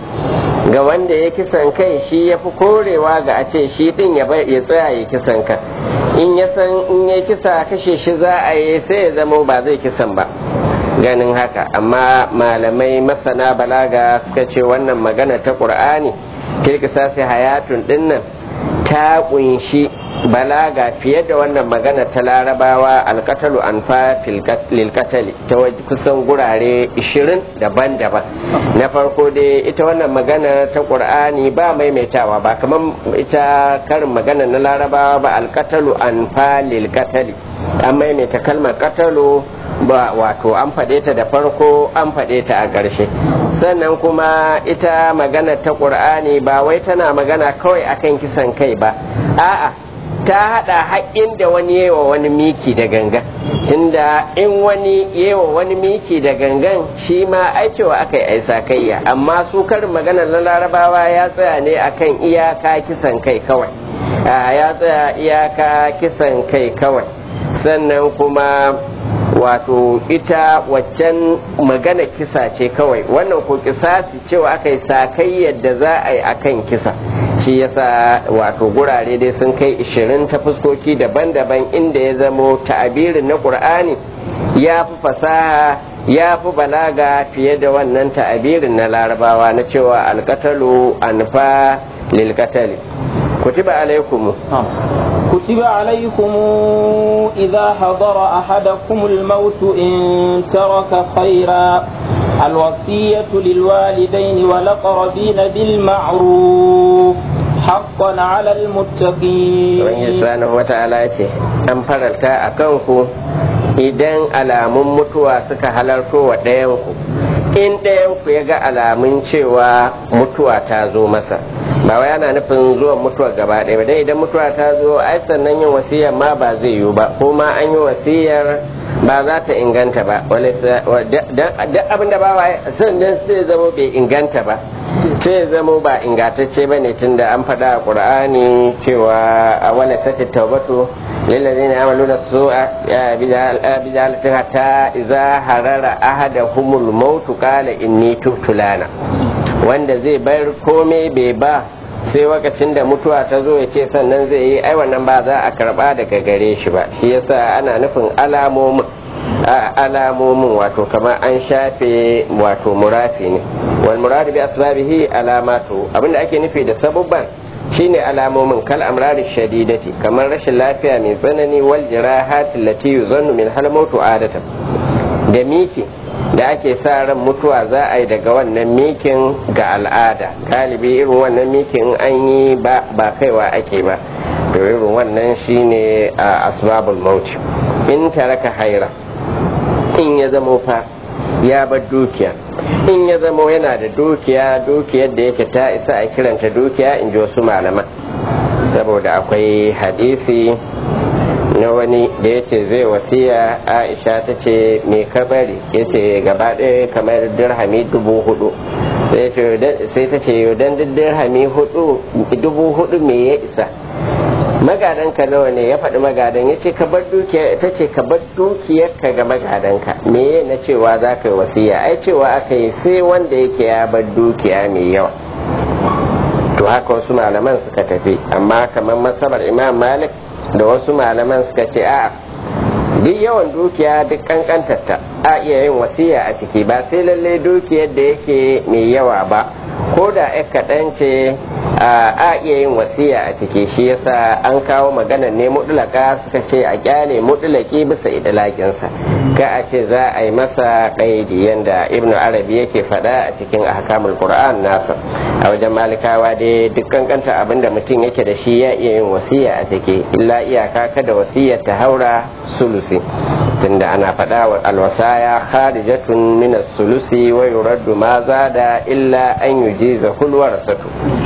ga wanda ya kisan kai shi ya fi korewa ga a ce shi din ya tsaya ya kisan ka in ya san in ya kisa kashe shi za a yi sai ya zama ba zai kisan ba ganin haka amma malamai masana balaga suka ce wannan magana ta ƙur'ani kirkisa sai hayatun dinnan ta kunshi balaga fiye da wannan magana ta larabawa alkatalu anfa lilkatali ta kusan gurare 20 daban-daban na farko dai ita wannan magana ta ƙur'ani ba maimaitawa ba kamar ita karin magana na larabawa ba alkatalu anfa lilkatali an maimaita kalmar katalu ba wato an faɗe ta da farko an faɗe ta a ƙarshe sannan kuma ita magana ta ƙur'ani ba wai tana magana kawai akan kisan kai ba a'a ta haɗa haƙƙin da wani yewa wani miki da gangan tunda in wani yewa wani miki da gangan shi ma ai cewa aka yi aisa kayya amma su karin magana na larabawa ya tsaya ne akan iyaka kisan kai kawai ya tsaya iyaka kisan kai kawai sannan kuma wato ita waccan magana kisa ce kawai wannan ko kisasi cewa aka yi sakai yadda za a yi akan kisa shi yasa wato gurare dai sun kai 20 ta fuskoki daban-daban inda ya zamo ta'abirin na ƙur'ani ya fi fasaha ya fi balaga fiye da wannan ta'abirin na larabawa na cewa alkatalu anfa lilkatali kutiba alaikumu كتب عليكم إذا حضر أحدكم الموت إن ترك خيرا الوصية للوالدين والأقربين بالمعروف حقا على المتقين Ubangiji subhanahu wa ta'ala ce an faranta a kanku idan alamun mutuwa suka halarto wa ɗayanku in ɗayanku ya ga alamun cewa mutuwa ta zo masa ba wai ana nufin zuwan mutuwa gaba ɗaya ba dai idan mutuwa ta zo ai sannan yin wasiyar ma ba zai yiwu ba ko ma an yi wasiyar ba za ta inganta ba duk abin da ba wa sannan sai zama bai inganta ba sai zama ba ingantacce ba ne tun da an faɗa a ƙur'ani cewa a wani sati taubatu للذين يعملون السوء بجهالة حتى إذا حرر أحدهم الموت قال إني تبت لنا wanda zai bar komai bai ba sai lokacin da mutuwa ta zo ya ce sannan zai yi ai wannan ba za a karba daga gare shi ba shi yasa ana nufin alamomin alamomin wato kamar an shafe wato murafi ne wal muradu bi asbabihi alamatu abinda ake nufi da sabubban shine alamomin kal amrari shadidati kamar rashin lafiya mai tsanani wal jirahati lati yuzannu min hal mautu adatan da miki da ake sa ran mutuwa za a yi daga wannan mikin ga al'ada galibi irin wannan mikin an yi ba ba kaiwa ake ba to irin wannan shine a asbabul mauti in taraka haira in ya zamo fa ya bar dukiya in ya zamo yana da dukiya dukiyar da yake ta isa a kiranta dukiya in ji wasu malaman saboda akwai hadisi na wani da ya ce zai wasiya aisha ta ce me ka bari ya ce gaba ɗaya kamar dirhami dubu hudu sai ta ce don dirhami dubu hudu me ya isa magadanka nawa ne ya faɗi magadan ya ce ka bar dukiya ta ce ka bar dukiyarka ga magadanka me na cewa za ka yi wasiya ai cewa aka yi sai wanda yake ya bar dukiya mai yawa to haka wasu malaman suka tafi amma kamar masabar imam malik da wasu malaman suka ce a duk yawan dukiya duk kankantarta a iya yin wasiya a ciki ba sai lalle dukiyar da yake mai yawa ba ko da ya kaɗan ce a iya yin wasiya a ciki shi yasa an kawo magana ne mutulaka suka ce a kyale mutulaki bisa idalakinsa ka a ce za a yi masa ƙaidi yanda ibnu arabi yake faɗa a cikin ahkamul qur'an nasa a wajen malikawa dai duk kankanta abinda mutum yake da shi ya iya yin wasiya a ciki illa iyaka kada wasiyar ta haura sulusi tunda ana faɗa wa alwasaya kharijatun min sulusi wa yuraddu ma zada illa an yujiza hulwarasatu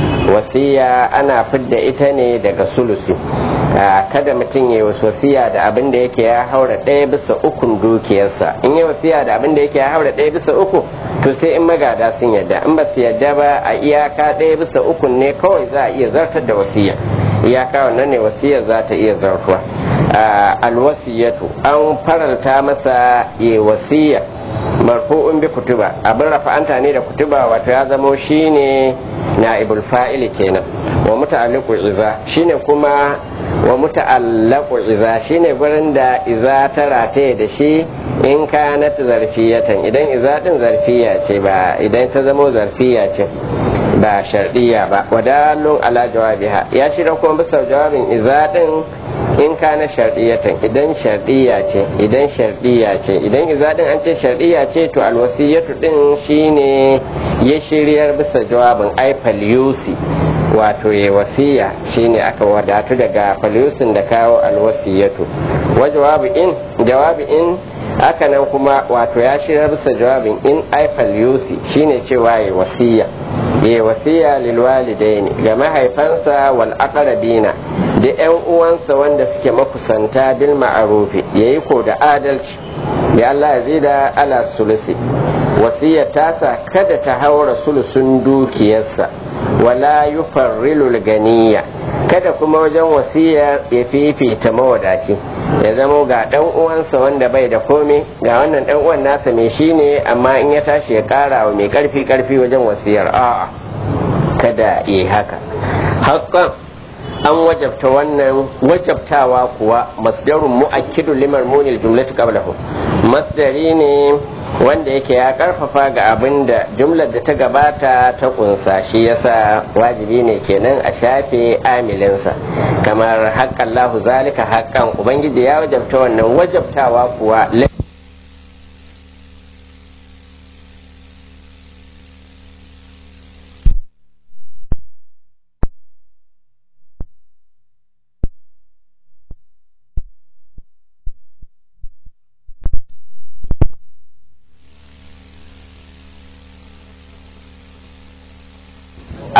wasiya ana fidda ita ne daga sulusi kada mutum ya wasiya da abin da yake ya haura ɗaya bisa ukun dukiyarsa in ya wasiya da abin da yake ya haura ɗaya bisa uku to sai in magada sun yadda in ba su yadda ba a iyaka ɗaya bisa ukun ne kawai za a iya zartar da wasiya iyaka wannan ne wasiyar za ta iya zartuwa alwasiyatu an faranta masa ya wasiya marfu'un bi kutuba abin rafa'anta ne da kutuba wato ya zamo shine na'ibul fa'ili kenan wa muta'alliqu iza shine kuma wa muta'allaqu iza shine gurin da iza ta rataye da shi in kanat zarfiyatan idan iza din zarfiya ce ba idan ta zamo zarfiya ce ba shardiya ba wadalun ala jawabiha ya shirya kuma bisa jawabin iza din in kana sharɗiyatan idan sharɗiya ce idan sharɗiya ce idan izadin an ce sharɗiya ce to alwasiyatu din shine ya shiryar bisa jawabin ai falyusi wato ya wasiya shine aka wadatu daga falyusin da kawo alwasiyatu wa jawabi in jawabi in haka nan kuma wato ya shiryar bisa jawabin in ai falyusi shine cewa ya wasiya ya wasiya lilwalidaini ga mahaifansa wal aqrabina da yan uwansa wanda suke makusanta bil ma'arufi yayi ko da adalci ya Allah ya da ala sulusi wasiyar tasa kada ta haura sulusun dukiyarsa wala yufarrilu ganiya kada kuma wajen wasiyar ya fifita mawadaci ya zamo ga dan uwansa wanda bai da komai ga wannan dan uwan nasa mai shine amma in ya tashi ya kara wa mai karfi karfi wajen wasiyar a'a kada yi haka hakan an wajabta wannan wajabtawa kuwa masdarun mu'akkidu liman munil jumlatu qablahu masdari ne wanda yake ya karfafa ga abin da jumlar da ta gabata ta kunsa shi yasa wajibi ne kenan a shafe amilinsa kamar haƙƙan lahu zalika haƙƙan ubangiji ya wajabta wannan wajabtawa kuwa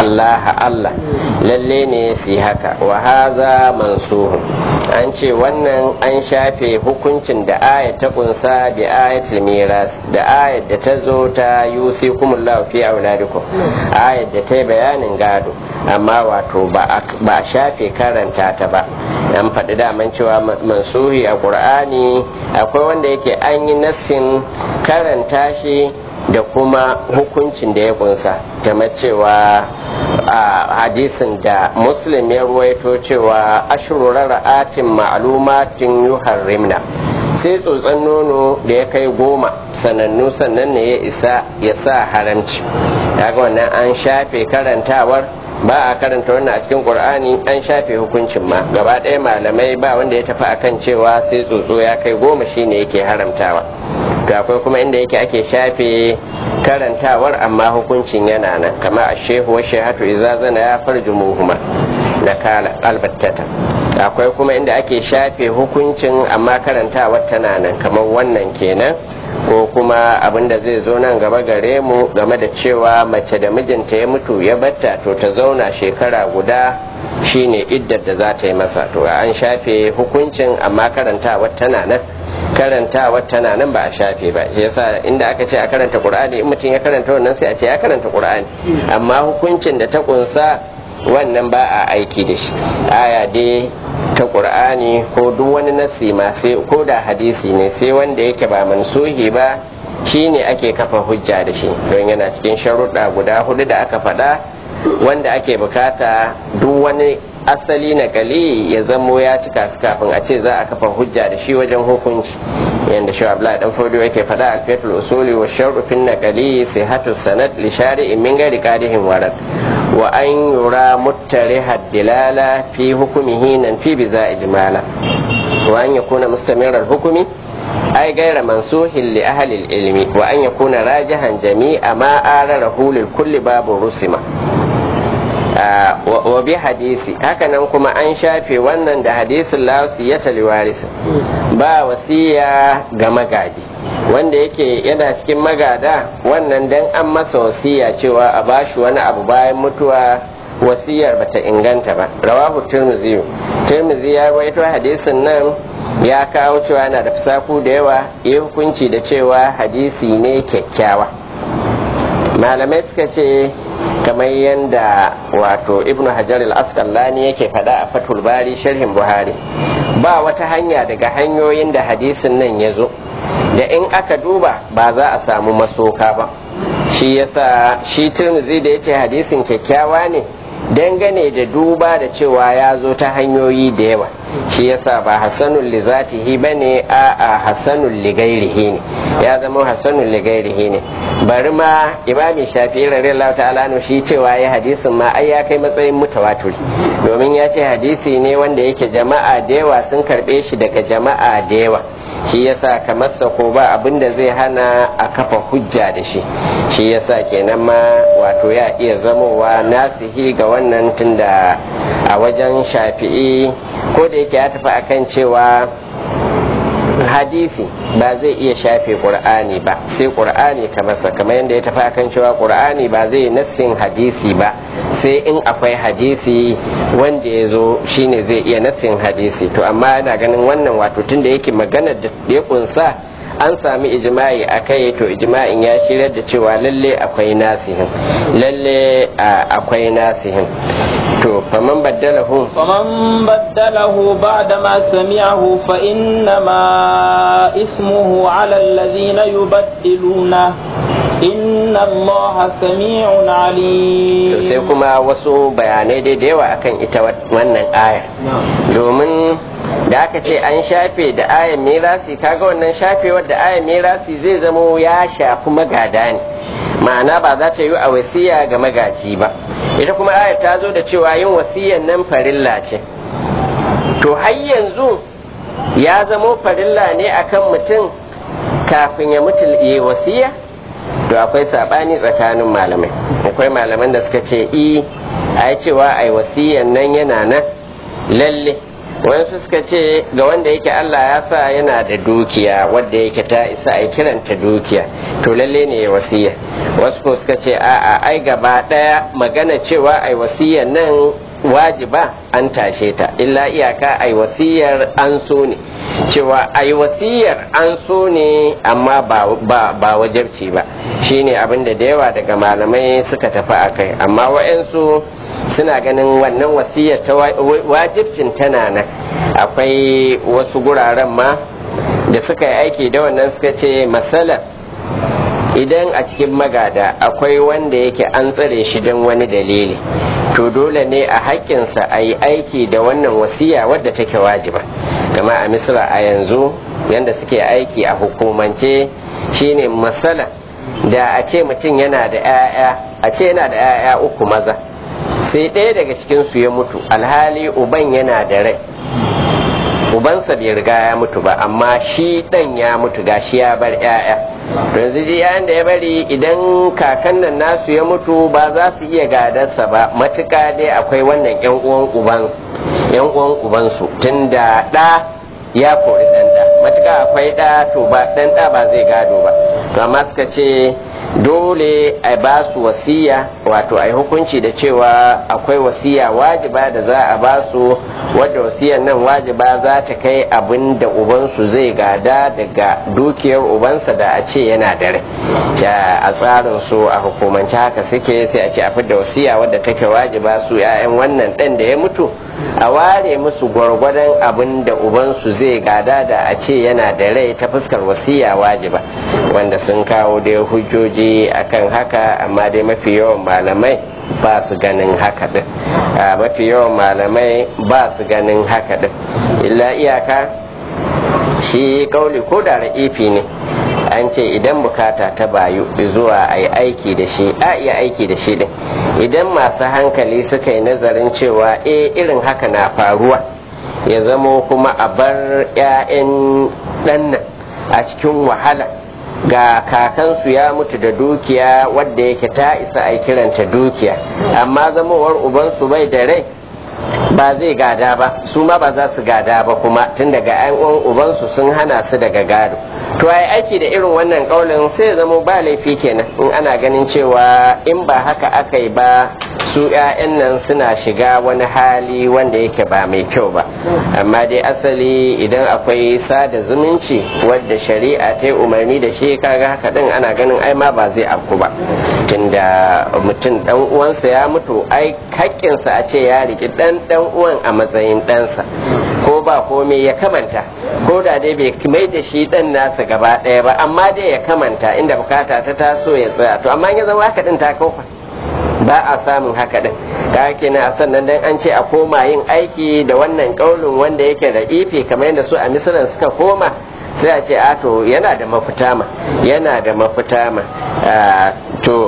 Allah Allah lalle ne su haka wa haza mansuhun an ce wannan an shafe hukuncin da aya ta kunsa bi ayatul miras da ayat da ta zo ta yusikumullahu fi auladikum ayat da ta yi bayanin gado amma wato ba a shafe karanta ta ba an faɗi daman cewa mansuhi a ƙur'ani akwai wanda yake an yi nassin karanta shi da kuma hukuncin da ya kunsa game cewa a hadisin da muslim ya ruwaito cewa ashirura ra'atin ma'lumatin yuharrimna sai tsotson nono da ya kai goma sanannu sannan ne ya isa ya sa haramci daga wannan an shafe karantawar ba a karanta wannan a cikin qur'ani an shafe hukuncin ma gaba ɗaya malamai ba wanda ya tafi akan cewa sai tsotso ya kai goma shine yake haramtawa to akwai kuma inda yake ake shafe karantawar amma hukuncin yana nan kama a shehu wa shehatu iza zana ya farji muhuma na kala albattata akwai kuma inda ake shafe hukuncin amma karantawar tana nan kamar wannan kenan ko kuma abin da zai zo nan gaba gare mu game da cewa mace da mijinta ya mutu ya batta to ta zauna shekara guda shine iddar da za ta yi masa to an shafe hukuncin amma karantawar tana nan karantawa tana nan ba a shafe ba yasa inda aka ce a karanta qur'ani in mutum ya karanta wannan sai a ce ya karanta qur'ani amma hukuncin da ta kunsa wannan ba a aiki da shi aya dai ta qur'ani ko duk wani nasi ma sai ko da hadisi ne sai wanda yake ba mansuhi ba shine ake kafa hujja da shi don yana cikin sharuɗa guda hudu da aka faɗa wanda ake bukata duk wani asali na gali ya zamo ya cika su kafin a ce za a kafa hujja da shi wajen hukunci yadda shi abdullahi dan fodo yake faɗa a fetul usuli wa sharufin na gali sai hatu sanad li shari'in min gari qadihin warad wa an yura muttari haddilala fi hukumihi nan fi biza ijmala wa an yakuna mustamirar hukumi ai gaira mansuhin li ahli ilmi wa an yakuna rajihan jami'a ma ararahu lil kulli babu rusima wa bi hadisi hakanan kuma an shafe wannan da hadisin la wasiyata li warisi ba wasiya ga magaji wanda yake yana cikin magada wannan dan an masa wasiya cewa a bashi wani abu bayan mutuwa wasiyar bata inganta ba rawahu tirmidhi tirmidhi ya rawaito hadisin nan ya kawo cewa yana da fisaku da yawa ya hukunci da cewa hadisi ne kyakkyawa malamai suka ce kamar yadda wato ibnu hajar al-asqalani yake faɗa a fatul bari sharhin buhari ba wata hanya daga hanyoyin da hadisin nan ya zo da in aka duba ba za a samu masoka ba shi yasa shi tirmizi da yace hadisin kyakkyawa ne dangane da duba da cewa ya zo ta hanyoyi da yawa shi yasa ba hasanul li zatihi bane a a hasanul li gairihi ne ya zama hasanul li gairihi ne bari ma imami shafi'i radiyallahu ta'ala no shi cewa ya hadisin ma ai ya kai matsayin mutawatir domin ya ce hadisi ne wanda yake jama'a da yawa sun karbe shi daga jama'a da yawa shi yasa kamar ko ba abin da zai hana a kafa hujja da shi shi yasa kenan ma wato ya iya zamowa nasihi ga wannan tunda a wajen shafi'i ko da yake ya tafi akan cewa hadisi ba zai iya shafe qur'ani ba sai qur'ani ka masa kamar yadda ya tafi akan cewa qur'ani ba zai nassin hadisi ba sai in akwai hadisi wanda ya zo shine zai iya nassin hadisi to amma yana ganin wannan wato tunda yake maganar da ya kunsa an sami ijma'i a kai to ijma'in ya shirar da cewa lalle akwai nasihin lalle akwai nasihin to faman baddalahu faman baddalahu ba'da ma sami'ahu fa innama ismuhu 'ala alladhina yubaddiluna inna allaha sami'un alim to sai kuma wasu bayanai dai da yawa akan ita wannan aya domin da aka ce an shafe da ayan mirasi kaga wannan shafewar da ayan mirasi zai zamo ya shafi magada ne ma'ana ba za ta yi a wasiya ga magaji ba ita kuma ayar ta zo da cewa yin wasiyan nan farilla ce to har yanzu ya zamo farilla ne akan mutum kafin ya mutu yi wasiya to akwai sabani tsakanin malamai akwai malaman da suka ce i a cewa ai wasiyan nan yana nan lalle wayansu suka ce ga wanda yake Allah ya sa yana da dukiya wadda yake ta isa a kiranta dukiya to lalle ne ya wasiya wasu ko suka ce a'a ai gaba daya magana cewa ai wasiya nan wajiba an tashe ta illa iyaka ai wasiyar an so ne cewa ai wasiyar an so ne amma ba, ba, ba wajabci ba shine abin da da yawa daga malamai suka tafi a kai amma wa'yansu suna ganin wannan wasiyar ta wajibcin tana nan akwai wasu guraren ma da suka yi aiki da wannan suka ce masalar idan a cikin magada akwai wanda yake an tsare shi don wani dalili to dole ne a haƙƙinsa a yi aiki da wannan wasiya wadda take wajiba kama a misra a yanzu yadda suke aiki a hukumance shine matsala da a ce mutum yana da 'ya'ya a ce yana da 'ya'ya uku maza sai ɗaya daga cikinsu ya mutu alhali uban yana da rai ubansa bai riga ya mutu ba amma shi ɗan ya mutu gashi ya bar 'ya'ya yanzu ji yayin da ya bari idan kakan nan nasu ya mutu ba za su iya gadarsa ba matuka dai akwai wannan yan uwan uban yan uwan ubansu tunda ɗa ya kori ɗan ɗa matuka akwai ɗa to ba ɗan ɗa ba zai gado ba to amma suka ce dole a ba su wasiya wato a yi hukunci da cewa akwai wasiya wajiba da za a ba su wadda wasiyar nan wajiba za ta kai abin da ubansu zai gada daga dukiyar ubansa da a ce yana da rai a tsarin su a hukumance haka suke sai a ce a fidda wasiya wadda take wajiba su 'ya'yan wannan ɗan da ya mutu a ware musu gwargwadon abin da ubansu zai gada da a ce yana da rai ta fuskar wasiya wajiba wanda sun kawo dai hujjoji akan haka amma dai mafi yawan malamai ba su ganin haka din mafi yawan malamai ba su ganin haka din illa iyaka shi kauli ko da ra'ifi ne an ce idan bukata ta bayu zuwa a yi aiki da shi a iya aiki da shi din idan masu hankali suka yi nazarin cewa e irin haka na faruwa ya zamo kuma a bar 'ya'yan ɗannan a cikin wahala ga kakansu ya mutu da dukiya wadda yake ta isa a kiranta dukiya amma zamowar ubansu bai da rai ba zai gada ba su ma ba za su gada ba kuma tun daga 'yan uwan ubansu sun hana su daga gado to ai aiki da irin wannan kaulin sai zama ba laifi kenan in ana ganin cewa in ba haka aka yi ba su 'ya'yan nan suna shiga wani hali wanda yake ba mai kyau ba amma dai asali idan akwai sada zumunci wadda shari'a ta yi umarni da shi kaga haka din ana ganin ai ma ba zai afku ba tunda mutum dan uwansa ya mutu ai haƙƙinsa a ce ya riki dan dan uwan a matsayin ɗansa ko ba komai ya kamanta ko da dai bai mai da shi dan nasa gaba ɗaya ba amma dai ya kamanta inda bukata ta taso ya tsaya to amma ya zama haka din ta kofa ba a samun haka din ka kenan a sannan dan an ce a koma yin aiki da wannan kaulin wanda yake da ife kamar yadda su a misalan suka koma sai a ce a to yana da mafita ma yana da mafita ma to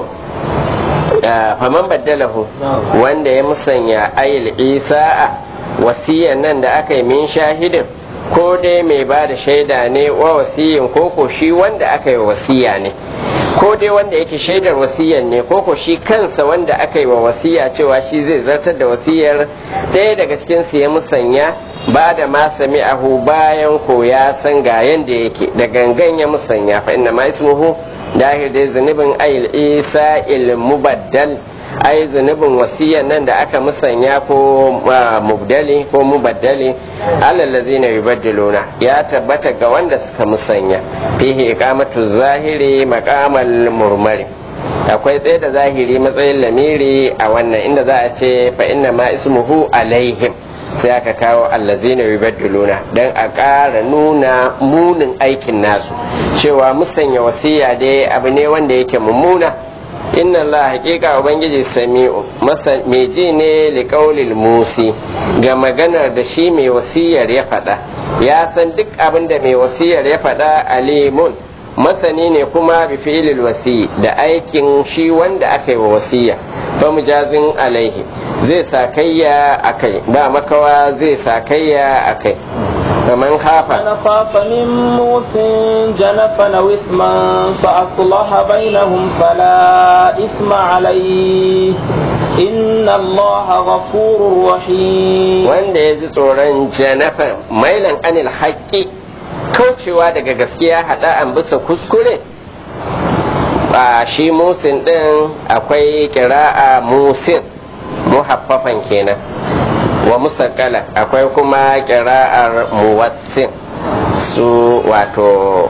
faman baddalahu wanda ya musanya ayil isa'a wasiyan nan da aka yi min shahidin ko dai mai ba da shaida ne wa wasiyin ko ko shi wanda aka yi wasiya ne ko dai wanda yake shaidar wasiyan ne ko ko shi kansa wanda aka yi wa wasiya cewa shi zai zartar da wasiyar ɗaya daga cikin su ya musanya ba da ma sami'ahu bayan ko ya san ga yanda yake da gangan ya musanya fa inna ma ismuhu dahir dai zunubin ayil isa il mubaddal ai zunubin wasiyan nan da aka musanya ko mubdali ko mubaddali alallazina yubaddiluna ya tabbata ga wanda suka musanya fihi iqamatu zahiri maqamal murmari akwai tsaye da zahiri matsayin lamiri a wannan inda za a ce fa inna ma ismuhu alaihim sai aka kawo allazina yubaddiluna dan a ƙara nuna munin aikin nasu cewa musanya wasiya dai abu ne wanda yake mummuna inna Allah haƙiƙa ubangiji sami'u masa mai ji ne liƙaulil musi ga maganar da shi mai wasiyar ya faɗa ya san duk abin da mai wasiyar ya faɗa alimun masani ne kuma bi fi'ilil wasi da aikin shi wanda aka yi wa wasiya fa mujazin alaihi zai sakayya akai ba makawa zai sakayya akai فمن خاف من خاف من موس جنفا أو إثما فأصلح بينهم فلا إثم عليه إن الله غفور رحيم wanda ya ji tsoron janafan mailan anil haƙƙi kaucewa daga gaskiya haɗa an bisa kuskure a shi musin ɗin akwai kira'a musin muhaffafan kenan wa musakala akwai kuma kira'ar muwassin su wato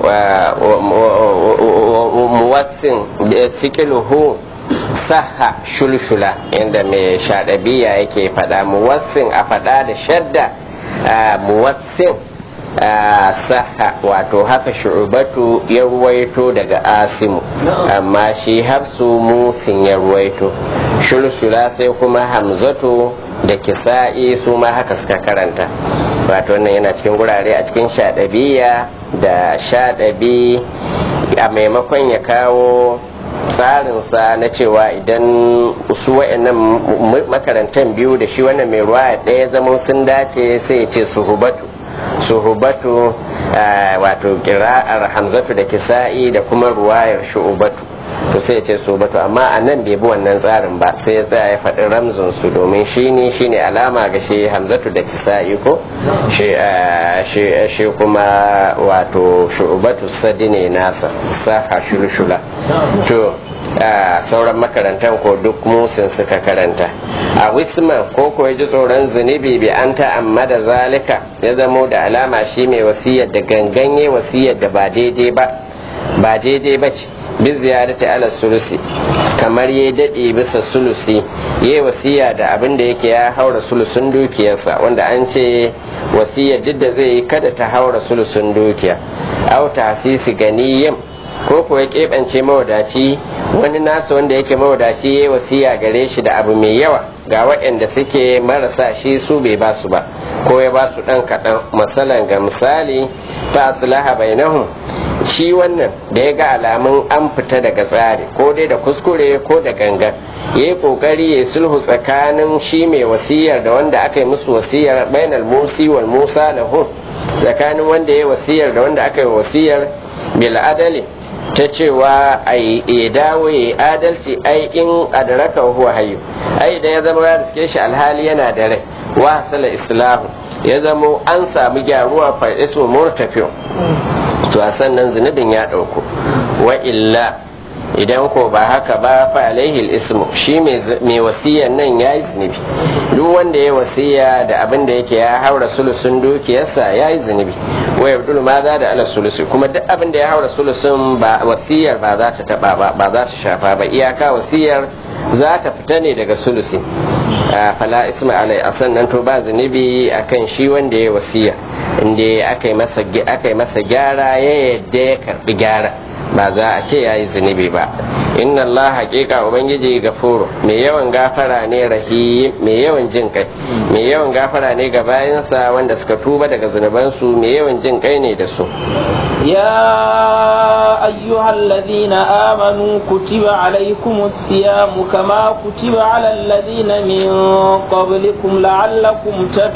muwassin sikiluhu saha shulshula inda mai shaɗabiya yake faɗa muwassin a faɗa da shadda muwassin saha wato haka shu'ubatu ya ruwaito daga asimu amma shi hafsu musin ya ruwaito shulshula sai kuma hamzatu da kisa'i su ma haka suka karanta wato wannan yana cikin gurare a cikin shaɗabiya da shaɗabi a maimakon ya kawo tsarinsa na cewa idan su wa'annan makarantar biyu da shi wannan mai ruwa ɗaya zama sun dace sai ya ce suhubatu suhubatu wato kira'ar hamzatu da kisa'i da kuma ruwayar shu'ubatu to sai ya ce suhubatu amma a nan bai bi wannan tsarin ba sai ya tsaya ya faɗi ramzin su domin shi ne shi ne alama ga shi hamzatu da kisa'i ko shi kuma wato shu'ubatu sadi ne nasa saha shulshula to sauran makarantar ko duk musin suka karanta a wisman ko ko ji tsoron zunubi bi an ta'amma da zalika ya zamo da alama shi mai wasiyar da ganganye wasiyar da ba daidai ba ba daidai ba ce bi ziyarati ala sulusi kamar ya daɗe bisa sulusi ya wasiya da abin da yake ya haura sulusun dukiyarsa wanda an ce wasiyar duk da zai yi kada ta haura sulusun dukiya au tasisi ganiyin ko kuwa ya keɓance mawadaci wani nasa wanda yake mawadaci ya wasiya gare shi da abu mai yawa ga waɗanda suke marasa shi su bai ba su ba ko ya ba su ɗan kaɗan masalan ga misali ta aslaha bainahum shi wannan da ya ga alamun an fita daga tsari ko dai da kuskure ko da gangan ya yi ƙoƙari ya sulhu tsakanin shi mai wasiyar da wanda aka yi musu wasiyar bainal musi wal musa lahu tsakanin wanda ya yi wasiyar da wanda aka yi wasiyar bil adali ta cewa a yi dawo ya adalci ai in adaraka huwa hayyu ai da ya zama ya riske shi alhali yana da rai wa hasala islahu ya zama an samu gyaruwa fa ismu murtafiyo to a sannan zunubin ya ɗauku wa illa idan ko ba haka ba fa alaihi ismu shi mai wasiyan nan ya yi zunubi duk wanda ya wasiya da abin da yake ya haura sulusun dukiyarsa ya yi zunubi wa yabdul ma za da ala sulusi kuma duk abin da ya haura sulusun ba wasiyar ba za ta taba ba ba za ta shafa ba iyaka wasiyar za ta fita ne daga sulusi fala isma alai a sannan to ba zunubi akan shi wanda ya wasiya inda aka yi masa gyara ya yadda ya karbi gyara ba za a ce ya yi zunubi ba inna Allah haƙiƙa ubangiji gafuru mai yawan gafara ne rahim mai yawan jin kai mai yawan gafara ne ga bayansa wanda suka tuba daga zunubansu mai yawan jin kai ne da su يا أيها الذين آمنوا كتب عليكم الصيام كما كتب على الذين من قبلكم لعلكم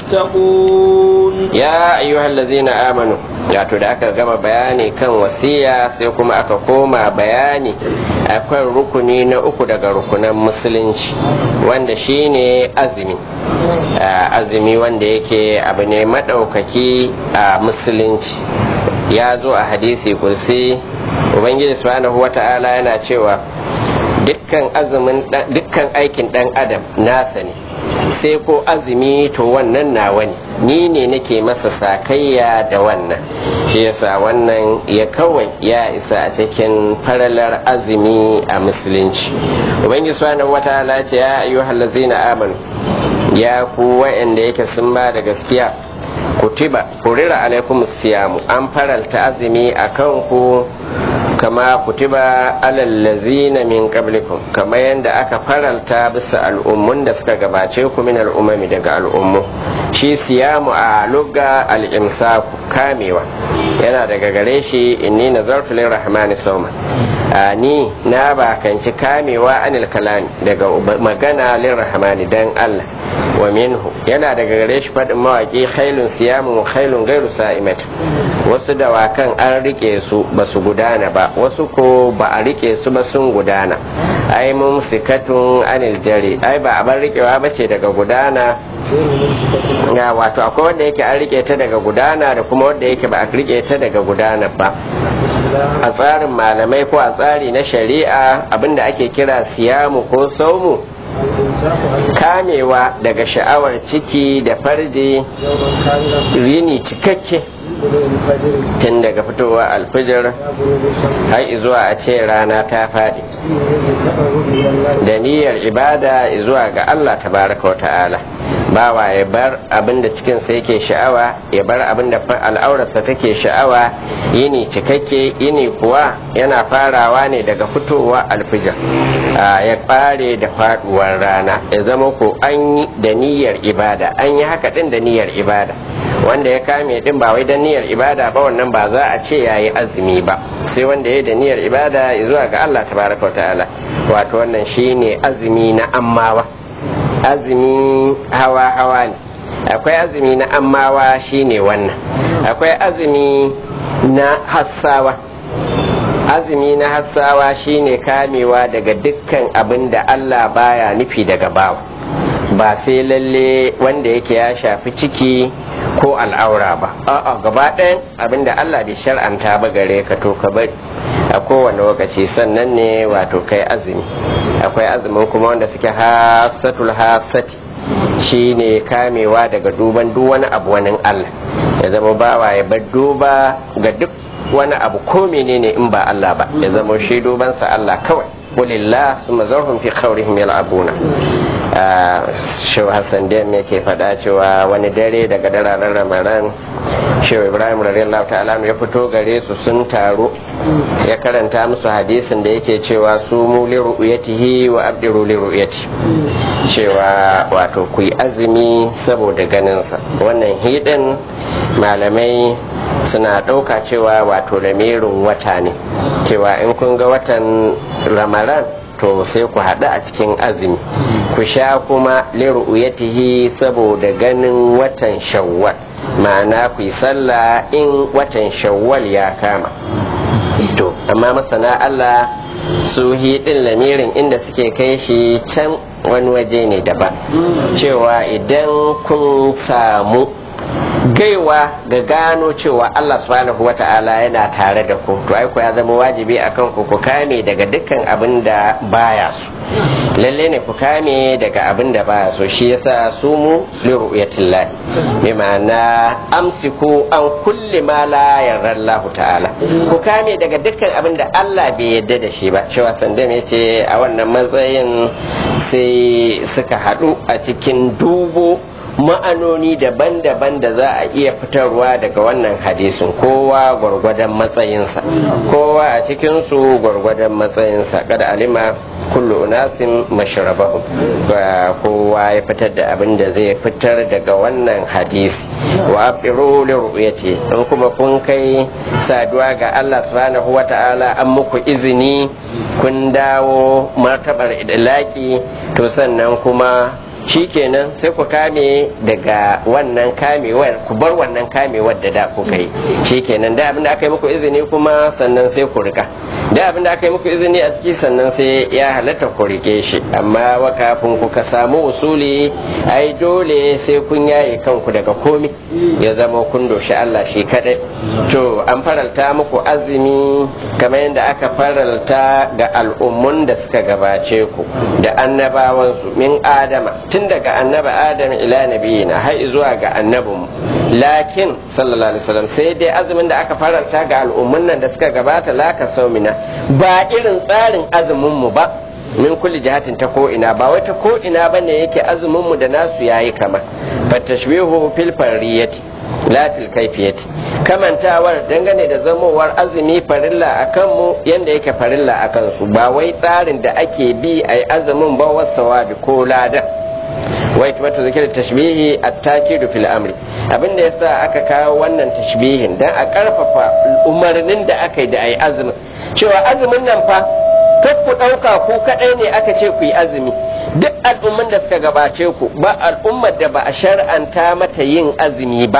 تتقون يا أيها الذين آمنوا ya to da aka gama bayani kan wasiya sai kuma aka koma bayani akwai rukuni na uku daga rukunan musulunci wanda shine azumi azumi wanda yake abu ne maɗaukaki a musulunci ya zo a hadisi kursi ubangiji subhanahu wata'ala yana cewa dukkan azumin dukkan aikin dan adam nasa ne sai ko azumi to wannan nawa ne ni ne nake masa sakayya da wannan shi yasa wannan ya kawai ya isa a cikin faralar azumi a musulunci ubangiji subhanahu wataala ce ya ayyuhal ladzina amanu ya ku wa'anda yake sun ba da gaskiya kutiba kurira alaikum siyamu an faralta azumi akan ku kama kutiba alal ladzina min qablikum kama yanda aka faralta bisa al'ummun da suka gabace ku min al'umami daga al'ummu shi siyamu a lugga al-imsaku kamewa yana daga gare shi inni nazartu lirrahmani sawma ni na bakanci kamewa anil kalami daga magana lirrahmani dan Allah wa minhu yana daga gare shi faɗin mawaƙi khailun siyamun khailun gairu sa'imata wasu dawakan an rike su ba su gudana ba wasu ko ba a rike su ba sun gudana ai mun sikatun anil jari ai ba a bar rikewa ba ce daga gudana ya wato akwai wanda yake an rike ta daga gudana da kuma wanda yake ba a rike ta daga gudana ba a tsarin malamai ko a tsari na shari'a abinda ake kira siyamu ko saumu kamewa daga sha'awar ciki da farji rini cikakke tun daga fitowa alfijir har zuwa a ce rana ta faɗi da niyyar ibada zuwa ga Allah tabaraka wa ta'ala bawa ya bar abin da cikinsa yake sha'awa ya bar abin da al'aurarsa take sha'awa yini cikakke yini kuwa yana farawa ne daga fitowa alfijir ya ƙare da faɗuwar rana ya zama ko an yi da niyyar ibada an yi haka ɗin da niyyar ibada wanda ya kame din ba wai da niyyar ibada ba wannan ba za a ce yayi azumi ba sai wanda ya da niyyar ibada zuwa ga Allah tabaraka wa ta'ala wato wannan shine azumi na ammawa azumi hawa hawa ne akwai azumi na ammawa shine wannan akwai azumi na hassawa azumi na hassawa shine kamewa daga dukkan abin da Allah baya nufi daga bawa ba sai lalle wanda yake ya shafi ciki ko al'aura ba a'a gaba ɗayan abinda Allah bai shar'anta ba gare ka to ka bari a kowane lokaci sannan ne wato kai azumi akwai azumin kuma wanda suke hasatul hasati shine kamewa daga duban duk wani abu wani Allah ya zama bawa ya bar duba ga duk wani abu ko menene in ba Allah ba ya zama shi dubansa Allah kawai walillah summa zarhum fi khawrihim yal'abuna shehu hassan dem yake faɗa cewa wani dare daga dararen ramadan shehu ibrahim radiyallahu ta'ala ya fito gare su sun taru ya karanta musu hadisin da yake cewa su mu li ru'yatihi wa abdiru li ru'yati cewa wato ku yi azumi saboda ganinsa wannan hidin malamai suna ɗauka cewa wato lamirin wata ne cewa in kun ga watan ramadan to sai ku haɗu a cikin azumi ku sha kuma liru'yatihi saboda ganin watan shawwal ma'ana ku yi sallah in watan shawwal ya kama to amma masana Allah su hidin lamirin inda suke kai shi can wani waje ne daban cewa idan kun samu gaiwa ga gano cewa Allah subhanahu wa ta'ala yana tare da ku to aiko ya zama wajibi akan ku ku kame daga dukkan abin da baya so lalle ne ku kame daga abin da baya so shi yasa su mu li ru'yatillah bi ma'ana amsiku an kulli ma la yarda Allah ta'ala ku kame daga dukkan abin da Allah bai yarda da shi ba cewa sandam yace a wannan matsayin sai suka haɗu a cikin dubo ma'anoni daban-daban da za a iya fitarwa daga wannan hadisin kowa gwargwadon matsayinsa kowa a cikinsu gwargwadon matsayinsa kada alima kullu unasin mashrabahu kowa ya fitar da abin da zai fitar daga wannan hadisi wa afiru li ru'yati in kuma kun kai saduwa ga Allah subhanahu wata'ala an muku izini kun dawo martabar idlaki to sannan kuma shikenan sai ku kame daga wannan kamewar ku bar wannan kamewar da da kuka yi shikenan da abin da aka yi muku izini kuma sannan sai ku rika da abin da aka yi muku izini a ciki sannan sai ya halatta ku rike shi amma wa kafin ku ka samu usuli ai dole sai kun yaye kanku daga komi ya zama kun doshi Allah shi kadai to an faralta muku azumi kamar yadda aka faralta ga al'ummun da suka gabace ku da annabawansu min adama tun daga annaba adam ila nabiyina har zuwa ga annabin lakin sallallahu alaihi wasallam sai dai azumin da aka faranta ga al'ummun nan da suka gabata laka saumina ba irin tsarin azumin mu ba min kulli jihatin ta ko ina ba wai ta ko ina bane yake azumin mu da nasu yayi kama fa tashbihu fil fariyati la fil kaifiyati kamantawar dangane da zamowar azumi farilla akan mu yanda yake farilla akan su ba wai tsarin da ake bi ai azumin ba wasawabi ko lada wai kuma ta zikir tashbihi at-takidu fil amri abin da yasa aka kawo wannan tashbihin dan a karfafa umarnin da aka yi da ai azumin cewa azumin nan fa kar ku dauka ku kadai ne aka ce ku yi azumi duk al'umman da suka gabace ku ba al'ummar da ba a shar'anta mata yin azumi ba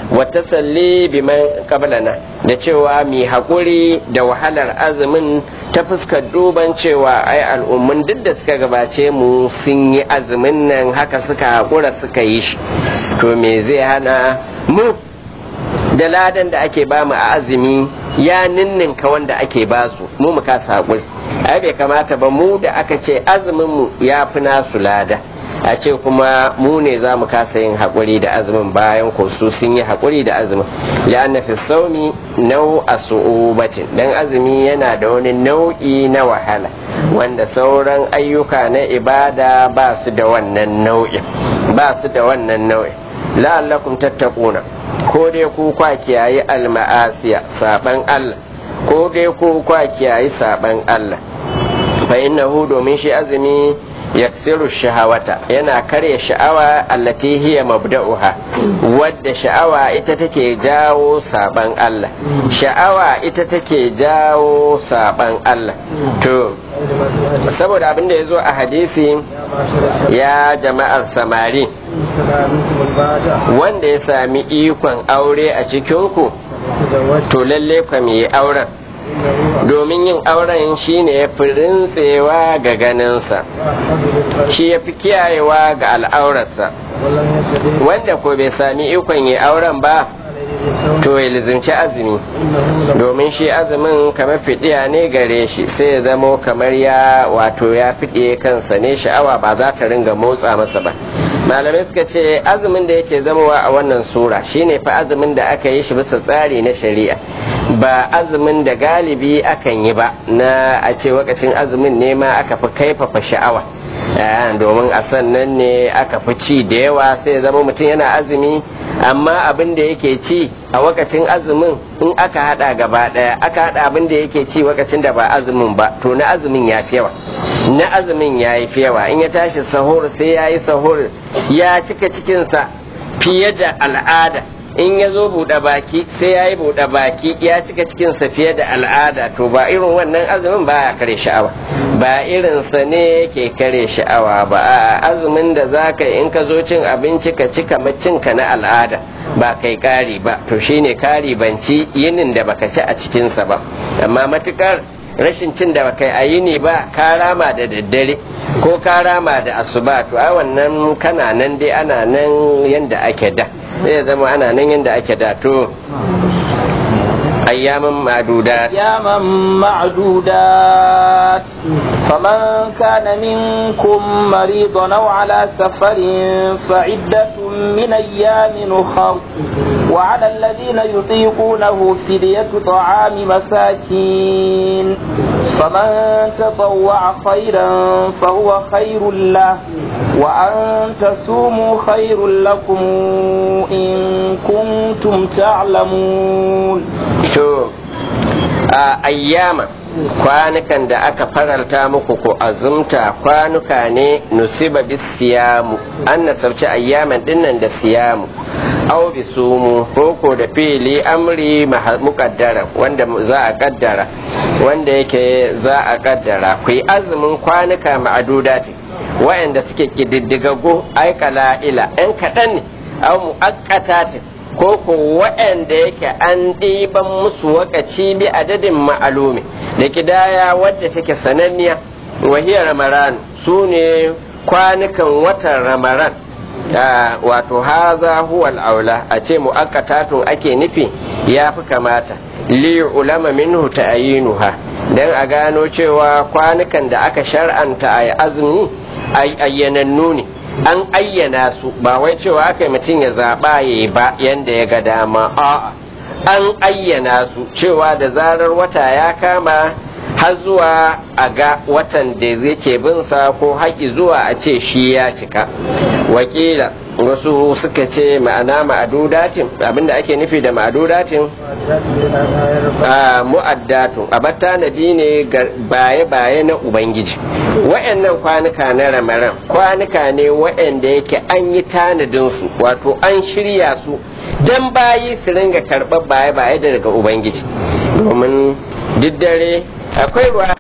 wa tasalli biman qablana da cewa mi haƙuri da wahalar azumin ta fuskar duban cewa ai al'ummun duk da suka gabace mu sun yi azumin nan haka suka haƙura suka yi shi to me zai hana mu da ladan da ake bamu a azumi ya ninninka wanda ake basu mu mu kasa haƙuri ai bai kamata ba mu da aka ce azumin mu ya fi nasu lada a ce kuma mu ne za mu kasa yin haƙuri da azumin bayan ko su sun yi haƙuri da azumin la'anna fi saumi nau a su'ubatin dan azumi yana da wani nau'i na wahala wanda sauran ayyuka na ibada ba su da wannan nau'in ba su da wannan nau'in la'allakum tattaquna ko dai ku kwa kiyayi alma'asiya saban Allah ko dai ku kwa kiyayi saban Allah fa innahu domin shi azumi yaksiru shahawata yana karya sha'awa allati hiya mabda'uha wadda sha'awa ita take jawo saban Allah sha'awa ita take jawo saban Allah to saboda abin da ya zo a hadisi ya jama'ar samari wanda ya sami ikon aure a cikinku to lalle kwa yi auren domin yin auren shine ya fi rintsewa ga ganinsa shi ya fi kiyayewa ga al'aurarsa wanda ko bai sami ikon yi auren ba to ya lizimci azumi domin shi azumin kamar fidiya ne gare shi sai ya zamo kamar ya wato ya fiɗe kansa ne sha'awa ba za ta ringa motsa masa ba malamai suka ce azumin da yake zamowa a wannan sura shine fa azumin da aka yi shi bisa tsari na shari'a ba azumin da galibi akan yi ba na a ce wakacin azumin ne ma aka fi kaifafa sha'awa domin a sannan ne aka fi ci da yawa sai ya zama mutum yana azumi amma abin da yake ci a wakacin azumin in aka hada gaba daya aka hada abin da yake ci wakacin da ba azumin ba to na azumin ya fi yawa na azumin ya yi fi yawa in ya tashi sahur sai ya yi sahur ya cika cikinsa fiye da al'ada in ya zo buɗe baki sai ya yi buɗe baki ya cika cikinsa fiye da al'ada to ba irin wannan azumin ba ya kare sha'awa ba irinsa ne ke kare sha'awa ba a azumin da za ka in ka zo cin abinci ka ci kamar cinka na al'ada ba kai kari ba to shine kari banci yinin da baka ci a cikinsa ba amma matukar rashin cin da baka a yini ba ka rama da daddare ko ka rama da asuba to ai wannan kana nan dai ana nan yanda ake da zai zama ana nan yanda ake da to أياما معدودات أياما معدودات فمن كان منكم مريضا أو على سفر فعدة من أيام أخر وعلى الذين يطيقونه فدية طعام مساكين فمن تطوع خيرا فهو خير له وأن تصوموا خير لكم إن كنتم تعلمون to a ayyama kwanukan da aka faralta muku ko azumta kwanuka ne nusiba bis siyamu an nasarci ayyaman dinnan da siyamu aw bi sumu ko da fili amri muqaddara wanda za a kaddara wanda yake za a kaddara ku yi azumin kwanuka ma'adudati wayanda suke kididdigaggu ai ila ɗan kaɗan ne aw mu'aqqatatin ko ko waɗanda yake an ɗiban musu wakaci bi adadin ma'alumi da kidaya wadda take sananniya wahiyar ramaran su ne kwanukan watan ramaran wato haza huwa aula a ce mu'akkatatun ake nufi ya fi kamata li ulama minhu ta'ayinuha dan a gano cewa kwanukan da aka shar'anta a azumi ayyanannu ne an ayyana su ba wai cewa aka yi mutum ya zaɓa ya yi ba yadda ya ga dama a'a an ayyana su cewa da zarar wata ya kama har zuwa a ga watan da yake binsa ko haƙi zuwa a ce shi ya cika wakila wasu suka ce ma'ana ma'adudatin abinda ake nufi da ma'adudatin a mu'addatun a tanadi ne ga baye-baye na ubangiji wa'annan kwanuka na ramaran kwanuka ne wa'anda yake an yi tanadinsu wato an shirya su don bayi su ringa karɓar baye-baye daga ubangiji domin duk dare akwai ruwa